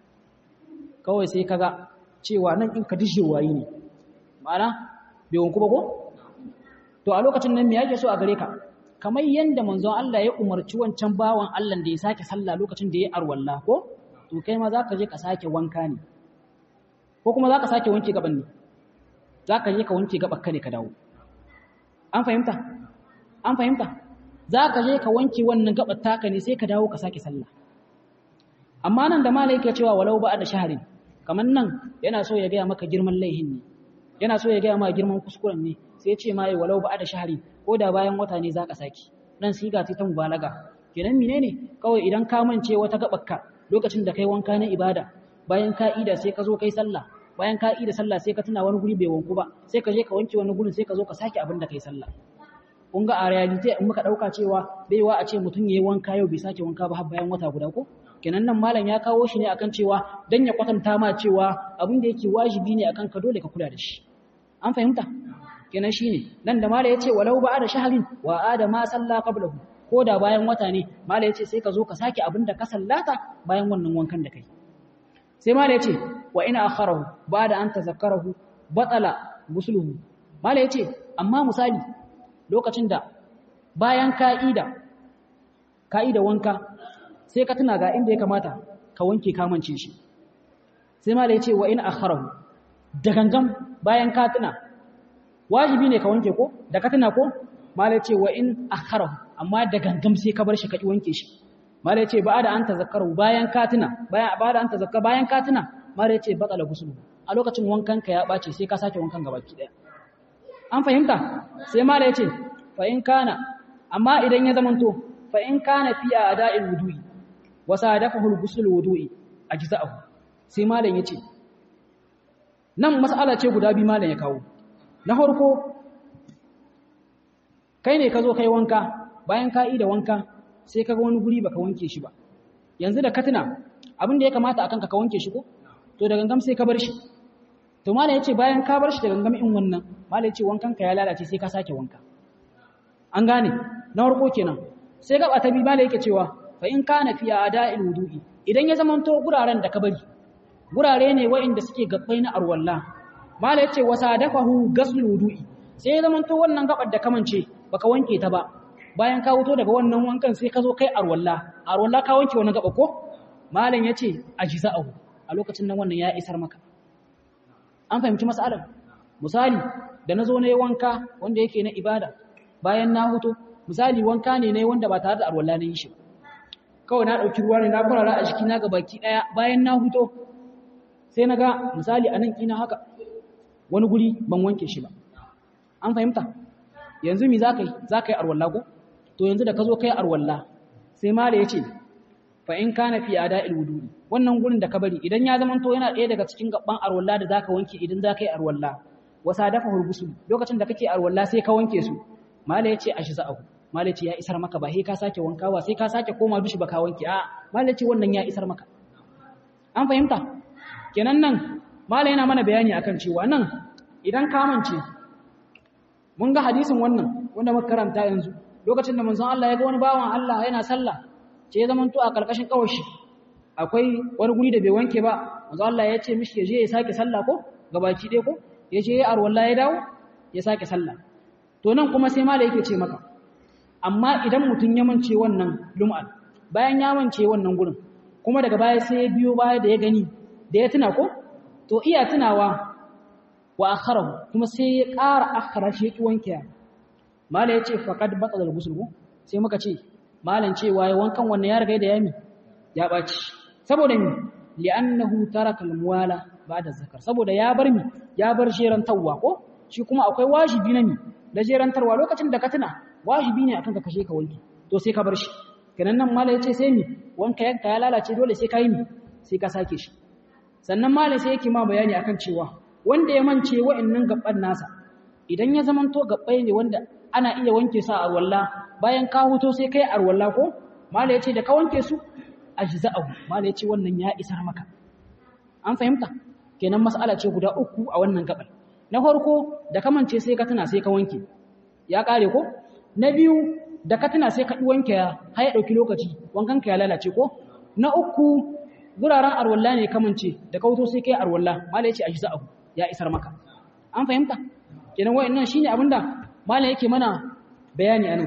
kawai sai ka ga cewa nan in ka dishe wayi ne ma'ana bai wanku ba ko to a lokacin nan me yake so a gare ka kamar yanda manzon Allah ya umarci wancan bawan Allah da ya sake sallah lokacin da ya arwalla ko to kai ma zaka je ka sake wanka ne ko kuma zaka sake wanke gaban ne zaka je ka wanke gaban ka ne ka dawo an fahimta an fahimta zaka je ka wanke wannan gaban taka ne sai ka dawo ka sake sallah amma nan da malai yake cewa walau ba da shaharin kamar nan yana so ya gaya maka girman laihin ne yana so ya gaya ma girman kuskuren ne sai ya ce ma yi walau ba da shahari ko da bayan wata ne za ka saki nan siga ce ta mubalaga kenan menene kawai idan ka mance wata gabakka lokacin da kai wanka na ibada bayan ka ida sai ka zo kai sallah bayan ka ida sallah sai ka tuna wani guri bai wanku ba sai ka je ka wanke wani gurin sai ka zo ka sake abin da kai sallah kun ga a reality in muka dauka cewa baiwa a ce mutum yayi wanka yau bai sake wanka ba har bayan wata guda ko kenan nan malam ya kawo shi ne akan cewa dan ya kwatanta ma cewa abin da yake wajibi ne akan ka dole ka kula da shi an fahimta kenan shine nan da malam yace walau ba da shahrin wa adama salla qablahu ko da bayan wata ne malam yace sai ka zo ka sake abin da ka sallata bayan wannan wankan da kai sai malam yace wa ina akharahu ba'da an tazakkarahu batala gusluhu malam yace amma misali lokacin da bayan ka'ida ka'ida wanka sai ka tuna ga inda ya kamata ka wanke kamance shi sai ma da ya ce wa in akharahu da gangan bayan ka tuna wajibi ne ka wanke ko da ka tuna ko ma da ya ce wa in akharahu amma da gangan sai ka bar shi ka ki wanke shi mala yace ba da an tazakkaru bayan katina bayan ba da an tazakkar bayan katina mala yace batala gusulu a lokacin wankan ka ya bace sai ka sake wankan gabaki daya an fahimta sai mala yace fa in kana amma idan ya zamanto fa in kana fi ada'il wudu'i wa sadafahu al-ghusl wudu'i ajza'ahu sai malam yace nan mas'ala ce guda bi malam ya kawo na farko kai ne ka zo kai wanka bayan ka yi da wanka sai kaga wani guri baka wanke shi ba yanzu da katina abin da ya kamata akan ka ka wanke shi ko to da gangam sai ka bar shi to malam yace bayan ka bar shi da gangam in wannan malam yace wankan ka ya lalace sai ka sake wanka an gane na farko kenan sai gaba ta biyu malam yake cewa fa in kana fi ada'il wudu'i idan ya zamanto guraren da ka bari gurare ne waɗanda suke gabbai na arwalla malam yace wasa dafahu ghusl wudu'i sai ya zamanto wannan gabar da kamance baka wanke ta ba bayan ka wuto daga wannan wankan sai ka zo kai arwalla arwalla ka wanke wannan gaba ko malam yace ajza'ahu a lokacin nan wannan ya isar maka an fahimci mas'alar misali da nazo ne wanka wanda yake na ibada bayan na huto misali wanka ne ne wanda ba tare da arwalla na yi shi kawai na dauki ruwa ne na kurara a jiki na ga baki daya bayan na huto sai na ga misali a nan kina haka wani guri ban wanke shi ba an fahimta yanzu mi za ka yi za ka yi arwalla ko to yanzu da ka zo ka yi arwalla sai mala ya ce fa in kana fi ada'il wudu'i wannan gurin da ka bari idan ya zama to yana ɗaya daga cikin gaban arwalla da zaka wanke idan za ka yi arwalla wasa dafa hurgusul lokacin da kake arwalla sai ka wanke su mala ya ce ashza'ahu mala ya ce ya isar maka ba sai ka sake wankawa sai ka sake koma dushi ba ka wanke a mala ya ce wannan ya isar maka an fahimta kenan nan mala yana mana bayani akan cewa nan idan ka mance mun ga hadisin wannan wanda muka karanta yanzu lokacin da manzon Allah ya ga wani bawan Allah yana sallah ce ya zamanto a karkashin kawashi akwai wani guri da bai wanke ba manzon Allah ya ce mishi ya je ya sake sallah ko gabaki ɗaya ko ya je ya arwalla ya dawo ya sake sallah to nan kuma sai mala yake ce maka amma idan mutum ya mance wannan lum'al bayan ya mance wannan gurin kuma daga baya sai ya biyo baya da ya gani da ya tuna ko to iya tunawa wa akharahu kuma sai ya ƙara akhara shi yake wanke mala yace faqad batal ghusl sai muka ce malan cewa ya wankan wannan ya riga da yami ya baci saboda mi li'annahu taraka al-muwala ba'da zakar saboda ya bar mi ya bar jerantarwa ko shi kuma akwai wajibi na mi da jerantarwa lokacin da ka tuna wajibi ne akan ka kashe ka wanke to sai ka bar shi kenan nan mala yace sai mi wanka yanka ya lalace dole sai ka yi mi sai ka sake shi sannan mala sai yake ma bayani akan cewa wanda ya mance wa'annan gabban nasa idan ya zamanto gabbai ne wanda ana iya wanke su a arwalla bayan ka huto sai kai arwalla ko mala yace da ka wanke su ajza'u mala yace wannan ya isar maka an fahimta kenan mas'ala ce guda uku a wannan gabar na farko da ka mance sai ka tuna sai ka wanke ya kare ko na biyu da ka tuna sai ka wanke ya har ya dauki lokaci wankan ka ya lalace ko na uku guraren arwalla ne ka mance da ka huto sai kai arwalla mala yace ajza'u ya isar maka an fahimta kenan wayannan shine abinda malam yake mana bayani anan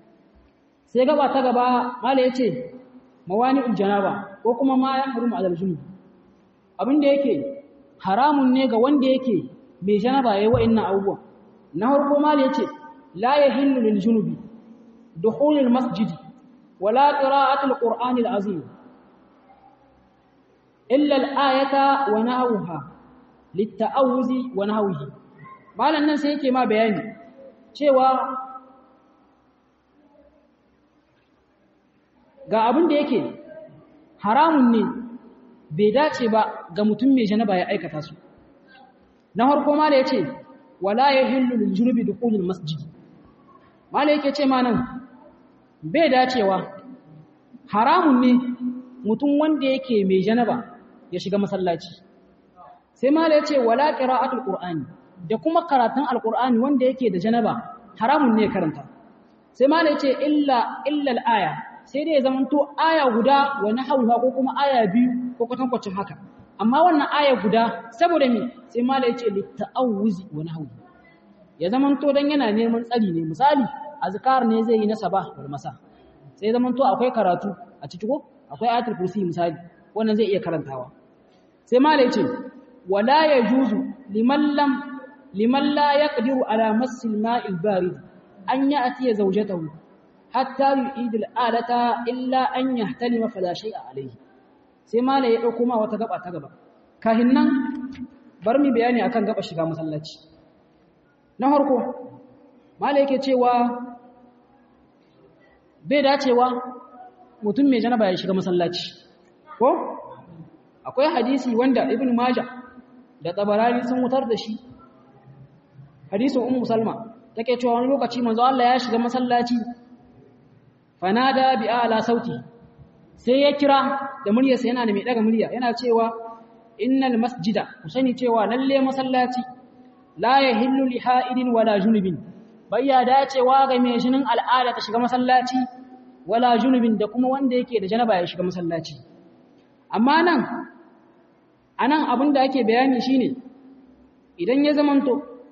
sai gaba ta gaba malam yace mawani'ul janaba ko kuma ma ya harumu alal junub abinda yake haramun ne ga wanda yake mai janaba yayi wayannan abubuwan na farko malam yace la yahillu lil junubi dukhulul masjid wala qira'atul qur'anil azim illa al-ayata wa nahwaha litta'awuzi wa nahwihi malan nan sai yake ma bayani cewa ga abin da yake haramun ne bai dace ba ga mutum mai janaba ya aikata su na harko mala yace wala yahillu lil junubi dukhulul masjid mala yake ce ma nan bai dacewa haramun ne mutum wanda yake mai janaba ya shiga masallaci sai mala ya ce wala qira'atul qur'ani da kuma karatun alqur'ani wanda yake da janaba haramun ne karanta sai mala ya ce illa illa al-aya sai dai ya zamanto aya guda wa nahawha ko kuma aya biyu ko kwatankwacin haka amma wannan aya guda saboda me sai mala ya ce litta'awuzi wa nahwi ya zamanto dan yana neman tsari ne misali azkar ne zai yi na sabah wal masa sai zamanto akwai karatu a ciki ko akwai ayatul kursi misali wannan zai iya karantawa sai mala ya ce ولا يجوز لمن لم لمن لا يقدر على مس الماء البارد أن يأتي زوجته hatta yu'idul alata illa an yahtalima fala shay'a alayhi sai malai ya dauko ma wata gaba ta gaba kahin nan bar mi bayani akan gaba shiga masallaci na farko malai yake cewa bai dacewa mutum mai janaba ya shiga masallaci ko akwai hadisi wanda ibn majah da tabarani sun wutar da shi hadisin ummu salma take cewa wani lokaci manzo Allah ya shiga masallaci fanada bi ala sauti sai ya kira da muryarsa yana da mai daga murya yana cewa innal masjida ku sani cewa lalle masallaci la yahillu li ha'idin wala junubin bayya dacewa ga mai jinin al'ada ta shiga masallaci wala junubin da kuma wanda yake da janaba ya shiga masallaci amma nan anan abin da ake bayani shine idan ya zamanto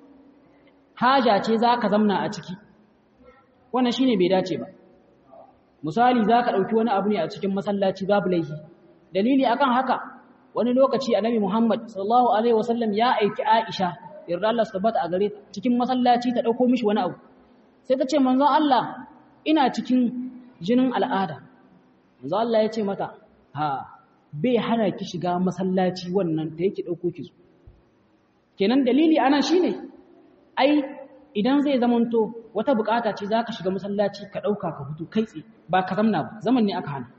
haja ce zaka zamna a ciki wannan shine bai dace ba misali zaka dauki wani abu ne a cikin masallaci babu laifi dalili akan haka wani lokaci annabi Muhammad sallallahu alaihi wasallam ya aiki Aisha yarda Allah tabbata a gare cikin masallaci ta dauko mishi wani abu sai ta ce manzon Allah ina cikin jinin al'ada manzon Allah ya ce mata ha bai hana ki shiga masallaci wannan ta yake dauko ki kenan dalili anan shine ai idan zai zamanto wata bukata ce zaka shiga masallaci ka dauka ka fito kai tsaye ba ka zamna ba zaman ne aka hana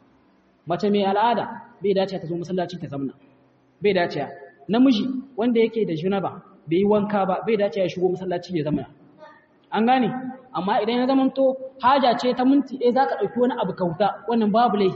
mace mai al'ada bai dace ta zo masallaci ta zamna bai dace namiji wanda yake da junaba bai yi wanka ba bai dace ya shigo masallaci ya zamna an gane amma idan ya zamanto haja ce ta minti ɗaya zaka ɗauki wani abu kauta wannan babu laifi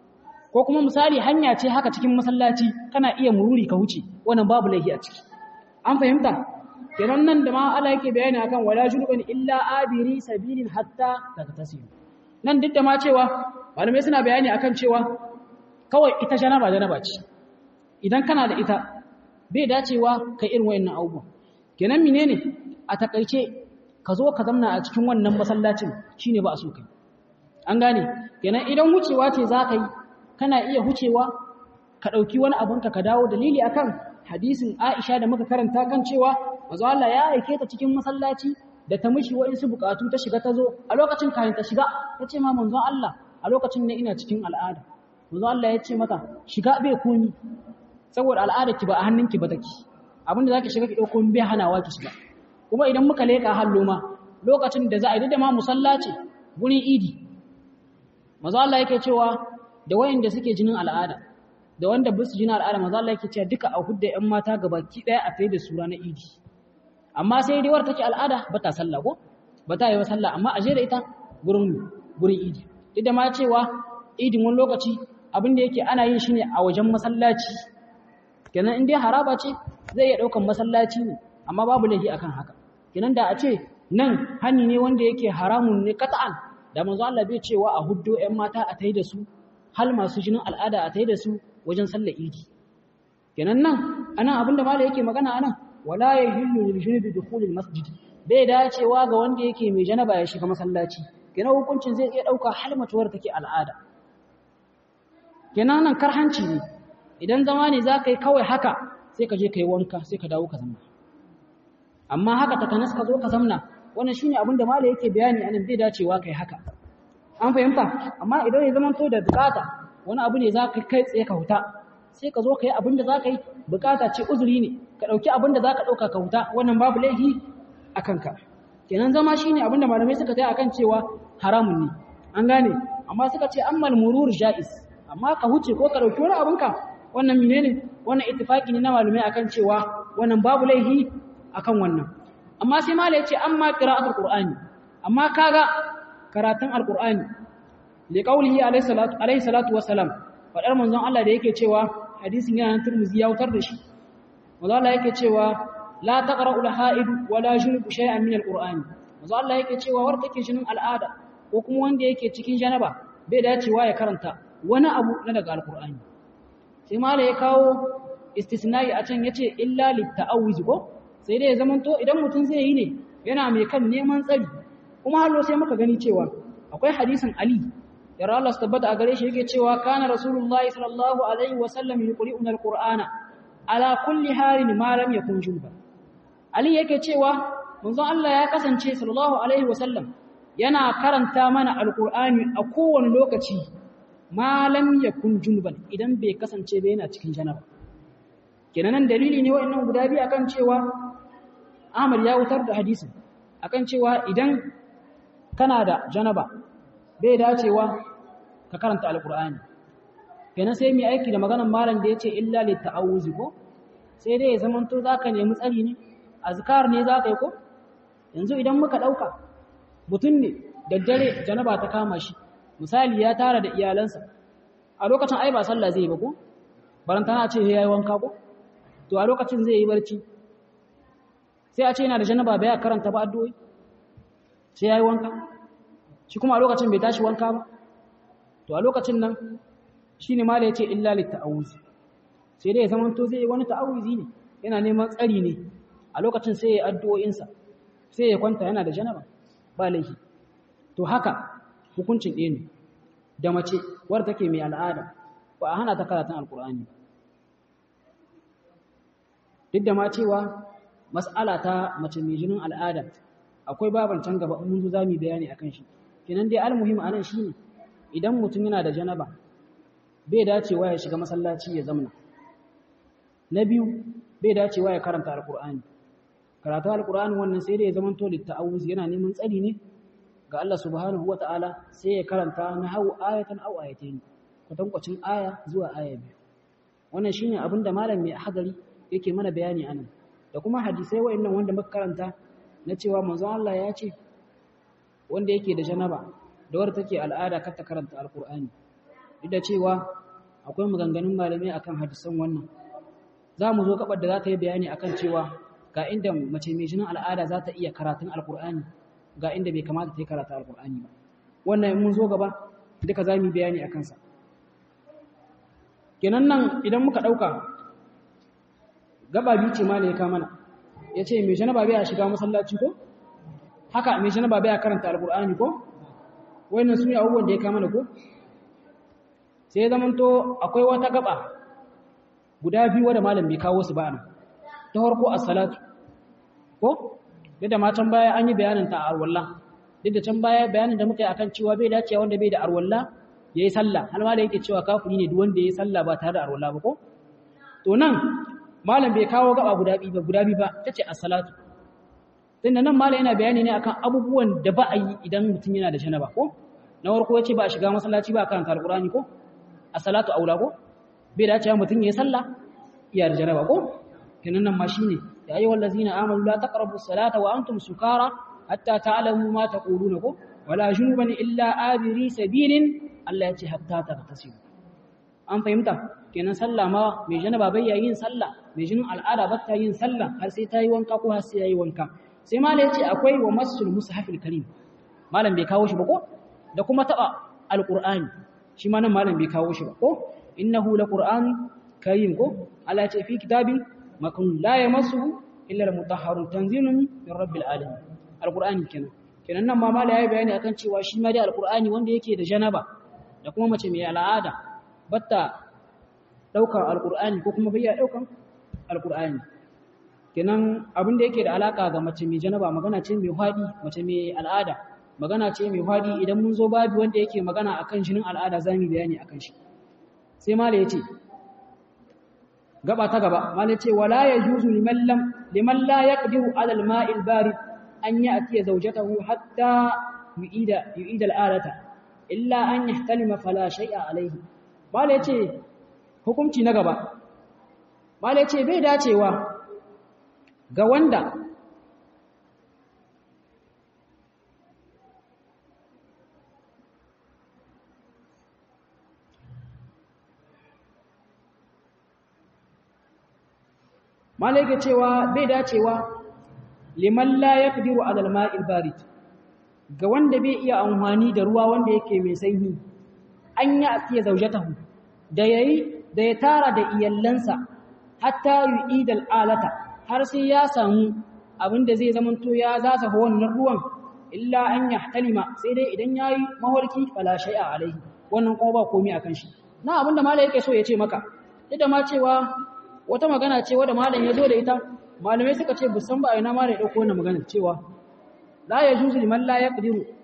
ko kuma misali hanya ce haka cikin masallaci kana iya mururi ka wuce wannan babu laifi a ciki an fahimta kenan nan da ma Allah yake bayani akan wala junuban illa abiri sabilin hatta tagtasilu nan duk da ma cewa malamai suna bayani akan cewa kawai ita janaba janaba ce idan kana da ita bai dacewa ka irin wayannan abubuwan kenan menene a takaice ka zo ka zamna a cikin wannan masallacin shine ba a so kai an gane kenan idan wucewa ce za ka yi kana iya wucewa ka ɗauki wani abunka ka dawo dalili akan hadisin Aisha da muka karanta kan cewa manzo Allah ya aike ta cikin masallaci da ta mishi wa'insu bukatu ta shiga ta zo a lokacin kayan ta shiga ta ce ma manzon Allah a lokacin ne ina cikin al'ada manzo Allah ya ce mata shiga bai komi saboda al'ada ki ba a hannunki ba take abinda zaki shiga ki dauko bai hanawa ki shiga kuma idan muka leka hallo ma lokacin da za a yi da ma musalla ce gurin idi manzo Allah yake cewa da wayanda suke jinin al'ada da wanda bisu jinin al'ada manzo Allah yake cewa duka a hudda ƴan mata gabaki daya a tayi da sura na idi amma sai dai war take al'ada ba ta sallah ko ba ta yi wa sallah amma a je da ita gurin gurin idi duk da ma cewa idin wani lokaci abin da yake ana yin shi ne a wajen masallaci kenan in dai haraba ce zai iya daukan masallaci ne amma babu laifi akan haka kenan da a ce nan hani ne wanda yake haramun ne kata'an da manzo Allah bai cewa a huddo ƴan mata a tayi da su hal masu jinin al'ada a tayi da su wajen sallar idi kenan nan anan abinda malai yake magana anan wala yahillu lil junubi dukhulil masjid bai dacewa ga wanda yake mai janaba ya shiga masallaci kenan hukuncin zai iya dauka hal matuwar take al'ada kenan nan karhanci ne idan zama ne za ka yi kawai haka sai ka je ka yi wanka sai ka dawo ka zamna amma haka ta kanas ka zo ka zamna wannan shine abin da malai yake bayani anan bai dacewa kai haka an fahimta amma idan ya zama to da bukata wani abu ne za ka kai tsaye ka huta sai ka zo ka yi abin da za ka yi bukata ce uzuri ne ka ɗauki abin da za ka ɗauka ka huta wannan babu laifi a kanka kenan zama shine abin da malamai suka tsaye akan cewa haramun ne an gane amma suka ce ammal murur jaiz amma ka huce ko ka dauki wani abinka wannan menene wannan ittifaki ne na malumai akan cewa wannan babu laihi akan wannan amma sai malai yace amma qira'atul qur'ani amma kaga karatun alqur'ani li qawlihi alayhi salatu alayhi salatu wassalam fadar manzon Allah da yake cewa hadisin yana nan Tirmidhi ya wutar da shi manzon Allah yake cewa la taqra'u al-ha'id wa la junubu shay'an min al-qur'ani manzon Allah yake cewa war take jinin al'ada ko kuma wanda yake cikin janaba bai dacewa ya karanta wani abu na daga alkur'ani sai mala ya kawo istisnai a can yace illa litta'awiz ko sai dai ya zamanto idan mutum zai yi ne yana mai kan neman tsari kuma hallo sai muka gani cewa akwai hadisin ali yara Allah su tabbata a gare shi yake cewa kana rasulullahi sallallahu alaihi wa sallam yuqri'una alqur'ana ala kulli halin ma lam yakun junba ali yake cewa manzon Allah ya kasance sallallahu alaihi wa sallam yana karanta mana alkur'ani a kowane lokaci malam ya kun junuban idan bai kasance bai yana cikin janaba kenan dalili ne wa'annan guda biyu akan cewa Ahmad ya wutar da hadisin akan cewa idan kana da janaba bai dacewa ka karanta alkur'ani kenan sai mu aiki da maganar malam da yace illa lit ta'awuzi ko sai dai ya zamanto zaka nemi tsari ne azkar ne zaka yi ko yanzu idan muka dauka mutum ne daddare janaba ta kama shi misali ya tara da iyalansa a lokacin ai ba sallah zai yi ba ko barantana ce yayi wanka ko to a lokacin zai yi barci sai a ce yana da janaba bai karanta ba addu'o'i sai yayi wanka shi kuma a lokacin bai tashi wanka ba to a lokacin nan shine mala yace illa lit ta'awuz sai dai zaman to zai wani ta'awuzi ne yana neman tsari ne a lokacin sai ya addu'o'insa sai ya kwanta yana da janaba ba laifi to haka hukuncin ɗaya ne da mace wadda take mai al'ada ba a hana ta karatun alkur'ani duk da ma cewa mas'ala ta mace mai jinin al'ada akwai baban can gaba mun zo zamu bayani akan shi kenan dai almuhim anan shine idan mutum yana da janaba bai dacewa ya shiga masallaci ya zamna na biyu bai dacewa ya karanta alkur'ani karatu alkur'ani wannan sai dai ya zama to litta'awuz yana neman tsari ne ga Allah subhanahu wata'ala sai ya karanta na hau ayatan aw ayatayn kwatankwacin aya zuwa aya biyu wannan shine abin da malam mai hadari yake mana bayani anan da kuma hadisai wa'annan wanda muka karanta na cewa manzon Allah ya ce wanda yake da janaba da wanda take al'ada kar ta karanta alkur'ani duk da cewa akwai maganganun malamai akan hadisan wannan za mu zo gabar da za ta yi bayani akan cewa ga inda mace mai jinin al'ada za ta iya karatun alkur'ani ga inda bai kamata ta yi karatu alkur'ani ba wannan mun zo gaba duka za mu yi bayani a kansa kenan nan idan muka ɗauka gaba biyu ce ma ne ya kama ya ce mai janaba bai a shiga masallaci ko haka mai janaba bai a karanta alkur'ani ko wannan su ne abubuwan da ya kama ko sai ya zamanto akwai wata gaba guda biyu wadda malam bai kawo su ba nan ta farko as-salatu ko duk da matan baya an yi bayanin ta a arwalla duk da can baya bayanin da muka yi akan cewa bai dace wanda bai da arwalla yayi sallah har ma da yake cewa kafiri ne duk wanda yayi sallah ba tare da arwalla ba ko to nan malam bai kawo gaba guda biyu ba guda biyu ba tace as-salatu tunda nan malam yana bayani ne akan abubuwan da ba a yi idan mutum yana da janaba ko na farko yace ba a shiga masallaci ba karanta alqur'ani ko as-salatu aula ko bai dace mutum yayi sallah iya da janaba ko kenan nan ma shine ya ayyuhal ladzina amanu la taqrabus salata wa antum sukara hatta ta'lamu ma taquluna ko wala junuban illa abiri sabilin Allah ya ce hatta tagtasilu an fahimta kenan sallah ma mai janaba bai yin sallah mai jinin al'ada ba ta yin sallah har sai ta yi wanka ko har sai yayi wanka sai malam ya ce akwai wa masul mushafil karim malam bai kawo shi ba ko da kuma taba alqur'ani shi ma nan malam bai kawo shi ba ko innahu laqur'an karim ko Allah ya ce fi kitabin makon la yamassuhu illa al-mutahharun tanzilun min rabbil alamin alqur'ani kenan kenan nan ma mala yayi bayani akan cewa shi ma dai alqur'ani wanda yake da janaba da kuma mace mai al'ada batta daukar alqur'ani ko kuma bayya daukan alqur'ani kenan abin da yake da alaka ga mace mai janaba magana ce mai hadi mace mai al'ada magana ce mai hadi idan mun zo babu wanda yake magana akan jinin al'ada zamu bayani akan shi sai mala yace gaba ta gaba mala ce wala yajuzu liman lam liman la yaqdiru ala al-ma'i al-barid an ya'ti zawjatahu hatta yu'ida yu'ida al-alata illa an yahtalima fala shay'a alayhi mala ce hukunci na gaba mala ce bai dacewa ga wanda malaika cewa bai dacewa liman la yaqdiru ala al-ma'il barid ga wanda bai iya amfani da ruwa wanda yake mai sanyi an ya atiya zaujatahu da yayi da ya tara da iyallansa hatta yu'id al-alata har sai ya samu abinda zai zamanto ya zasa wannan ruwan illa an yahtalima sai dai idan yayi mawarki fala shay'a alaihi wannan kuma ba komai akan shi na abinda malai yake so ya ce maka duk da ma cewa wata magana ce wadda malam ya zo da ita malamai suka ce busan ba a ina malam ya ɗauko wannan magana cewa la ya juzu liman la yaqdiru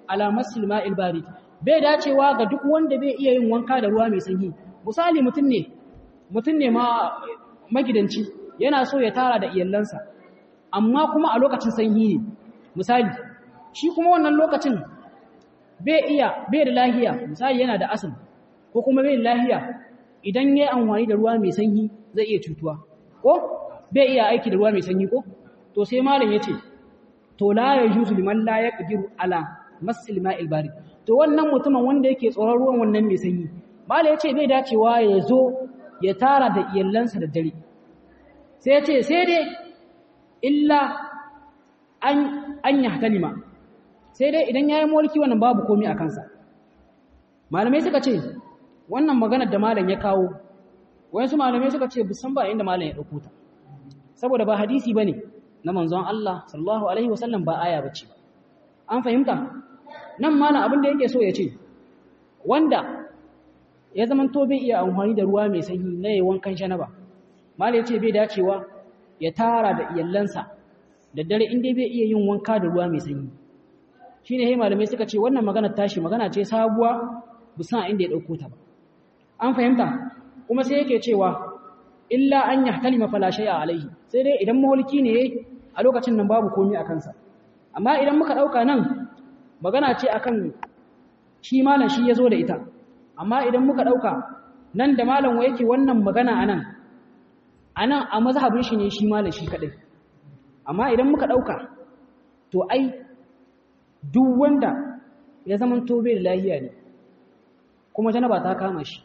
ala masil ma'il barid bai dacewa ga duk wanda bai iya yin wanka da ruwa mai sanyi misali mutum ne mutum ne ma magidanci yana so ya tara da iyalansa amma kuma a lokacin sanyi ne misali shi kuma wannan lokacin bai iya bai da lahiya misali yana da asali ko kuma bai da lahiya idan yayi amfani da ruwa mai sanyi zai iya cutuwa ko bai iya aiki da ruwa mai sanyi ko to sai malam yace to la yajuzu liman la yaqdiru ala masil ma'il barid to wannan mutumin wanda yake tsoron ruwan wannan mai sanyi malam yace bai dacewa ya zo ya tara da iyalansa da dare sai yace sai dai illa an an yahtalima sai dai idan yayi mulki wannan babu komai a kansa malamai suka ce wannan maganar da malam ya kawo wayansu malamai suka ce bisan ba inda malam ya dauko ta saboda ba hadisi bane na manzon Allah sallallahu alaihi wasallam ba aya bace ba an fahimta nan malam abin da yake so ya ce wanda ya zaman to bai iya amfani da ruwa mai sanyi na yayin wankan janaba malam yace bai dacewa ya tara da iyallansa da dare inda bai iya yin wanka da ruwa mai sanyi shine he malamai suka ce wannan magana tashi magana ce sabuwa bisan inda ya dauko ta ba an fahimta kuma sai yake cewa illa an yahtalima fala shay'a alaihi sai dai idan mahulki ne a lokacin nan babu komai a kansa amma idan muka dauka nan magana ce akan shi malam shi yazo da ita amma idan muka dauka nan da malam wa yake wannan magana anan anan a mazhabin shi ne shi malam shi kadai amma idan muka dauka to ai duk wanda ya zaman tobe da lahiya ne kuma janaba ta kama shi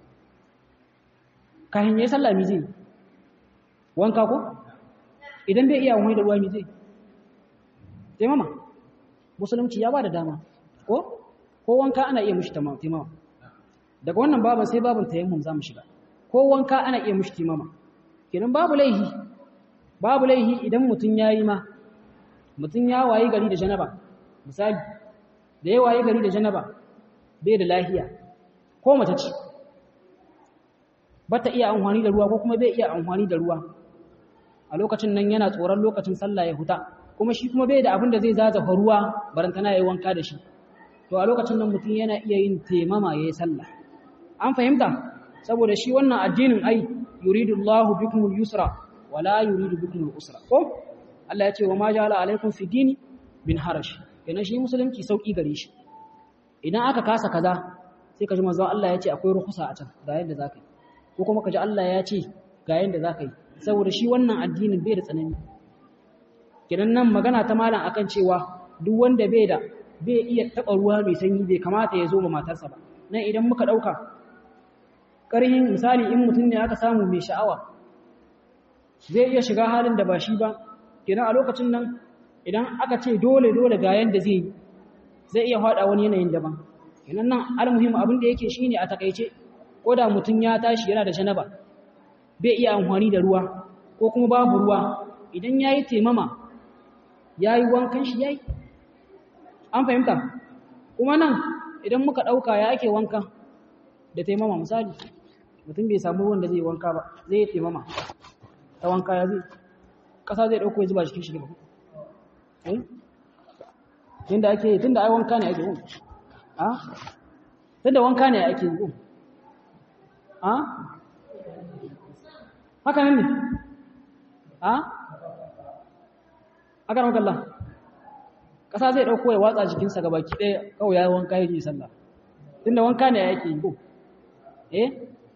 kahin yayi sallah mi zai wanka ko idan bai iya wani da ruwa mi zai taimama musulunci ya bada dama ko ko wanka ana iya mushi taimama daga wannan baban sai baban tayammum zamu shiga ko wanka ana iya mushi taimama kenan babu laihi babu laihi idan mutun yayi ma mutun ya wayi gari da janaba misali da ya wayi gari da janaba bai da lahiya ko mace ce bata iya amfani da ruwa ko kuma bai iya amfani da ruwa a lokacin nan yana tsoron lokacin sallah ya huta kuma shi kuma bai da abin da zai zazafa ruwa barantana yayi wanka da shi to a lokacin nan mutum yana iya yin taimama yayi sallah an fahimta saboda shi wannan addinin ai yuridullahu bikumul yusra wala yuridu bikumul usra ko Allah ya ce wa ma ja'ala alaikum fi dini bin harash kenan shi musulunci sauki gare shi idan aka kasa kaza sai ka ji manzon Allah ya ce akwai ruhusa a can ga yadda zaka yi ko kuma ka ji Allah ya ce ga yadda zaka yi saboda shi wannan addinin bai da tsanani kidan nan magana ta malam akan cewa duk wanda bai da bai iya taba ruwa mai sanyi bai kamata ya zo ma matarsa ba nan idan muka dauka ƙarhin misali in mutum ne aka samu mai sha'awa zai iya shiga halin da ba shi ba kidan a lokacin nan idan aka ce dole dole ga yanda zai zai iya hada wani yanayin daban kidan nan almuhim abin da yake shine a takeice ko da mutum ya tashi yana da janaba bai iya amfani da ruwa ko kuma babu ruwa idan yayi temama yayi wankan shi yayi an fahimta kuma nan idan muka dauka ya ake wanka da temama misali mutum bai samu ruwan da zai wanka ba zai yi temama ta wanka ya zai kasa zai dauko ya zuba cikin shi ba eh yanda ake yi tunda ai wanka ne ake yi a tunda wanka ne ake yi a haka nan ne a aka ramar kalla ƙasa zai ɗauko ya watsa jikinsa ga baki ɗaya kawai ya yi wanka ya yi sallah tunda wanka ne yake yi ko eh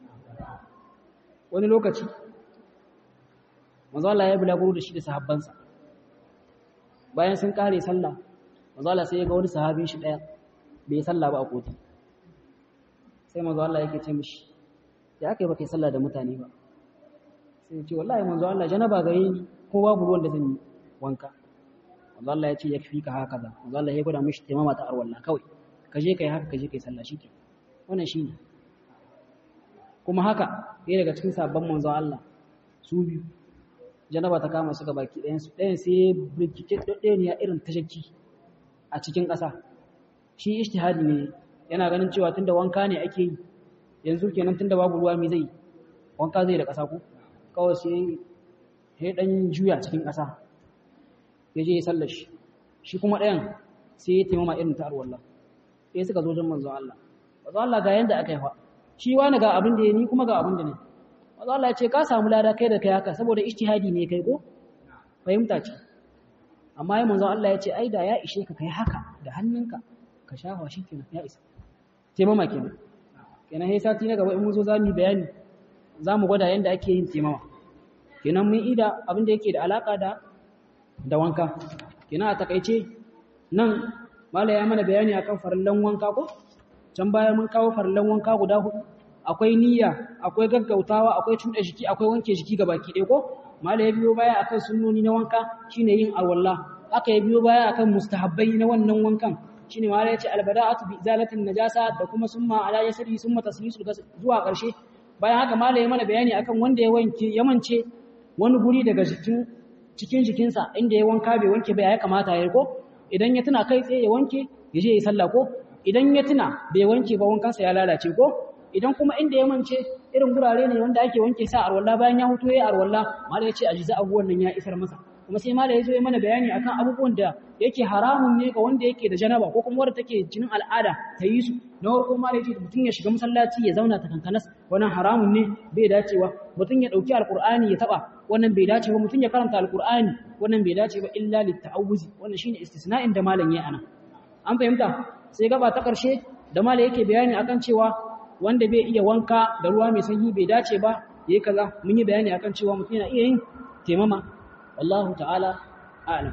wani lokaci mazala ya bulaguro da shi da sahabbansa bayan sun ƙare sallah mazala sai ya ga wani sahabin shi ɗaya bai sallah ba a koti sai mazala yake ce mishi ya aka yi baka yi sallah da mutane ba sai ce wallahi manzo Allah janaba gare ni ko babu ruwan da zan yi wanka manzo Allah ya ce yakfi ka haka da manzo Allah ya gwada mishi taimama ta arwalla kawai ka je kai haka ka je kai sallah shike wannan shine kuma haka ɗaya daga cikin sabon manzo Allah su biyu janaba ta kama su ga baki ɗayan su ɗayan sai bincike ɗaya ne irin tashakki a cikin ƙasa shi ijtihadi ne yana ganin cewa tunda wanka ne ake yi yanzu kenan tunda babu ruwa mai zai wanka zai da ƙasa ko kawai sai ya dan juya cikin ƙasa ya je ya sallar shi shi kuma ɗayan sai ya taimama irin ta arwalla sai suka zo jin manzon Allah manzon Allah ga yanda aka yi fa shi wani ga abin da ya ni kuma ga abin da ne manzon Allah ya ce ka samu lada kai da kai haka saboda ijtihadi ne kai ko fahimta ce amma ya manzon Allah ya ce ai da ya ishe ka kai haka da hannunka ka shafa shi kenan ya isa taimama kenan kenan sai sati na gaba in mun zo za mu bayani za mu gwada yanda ake yin taimama kenan mun ida abin da yake da alaka da da wanka kenan a takaice nan mala ya mana bayani akan farallan wanka ko can baya mun kawo farallan wanka guda hudu akwai niyya akwai gaggautawa akwai cuɗa jiki akwai wanke jiki baki ɗaya ko mala ya biyo baya akan sunnoni na wanka shine yin alwala aka ya biyo baya akan mustahabbai na wannan wankan shine mala ya ce albada'atu bi izalatin najasa da kuma summa ala yasri summa taslisul zuwa ƙarshe bayan haka mala ya mana bayani akan wanda ya wanke ya mance wani guri daga jikin cikin jikinsa inda ya wanka bai wanke ba ya kamata ya ko idan ya tuna kai tsaye ya wanke ya je ya sallah ko idan ya tuna bai wanke ba wankansa ya lalace ko idan kuma inda ya mance irin gurare ne wanda ake wanke sa arwalla bayan ya huto ya arwalla mala ya ce ajiza abubuwan nan ya isar masa kuma sai mala ya zo ya mana bayani akan abubuwan da yake haramun ne ga wanda yake da janaba ko kuma wanda take jinin al'ada ta yi su na farko mala ya ce mutum ya shiga masallaci ya zauna ta kankanas wannan haramun ne bai dacewa mutum ya dauki alqur'ani ya taba wannan bai dace ba mutum ya karanta alqur'ani wannan bai dace ba illa litta'awuzi wannan shine istisna'in da malam ya ana an fahimta sai gaba ta karshe da malam yake bayani akan cewa wanda bai iya wanka da ruwa mai sanyi bai dace ba yayi kaza mun yi bayani akan cewa mutum yana iya yin temama wallahu ta'ala a'lam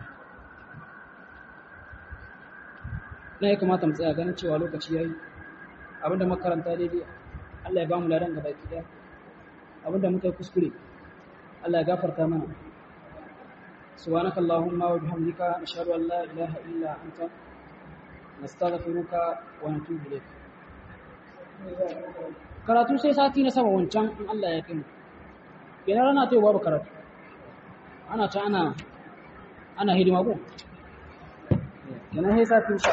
na ya kamata mu tsaya ganin cewa lokaci yayi abinda makaranta daidai Allah ya ba mu ladan gaba ki daya abinda muka yi kuskure Allah ya gafarta mana subhanaka allahumma wa bihamdika nashhadu an la ilaha illa anta nastaghfiruka wa natubu ilayk karatu sai sati na sama wancan in Allah ya kai mu kenan rana ta babu karatu ana ta ana ana hidima ko kenan sai sati insha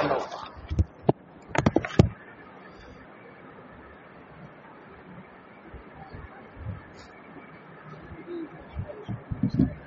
Allah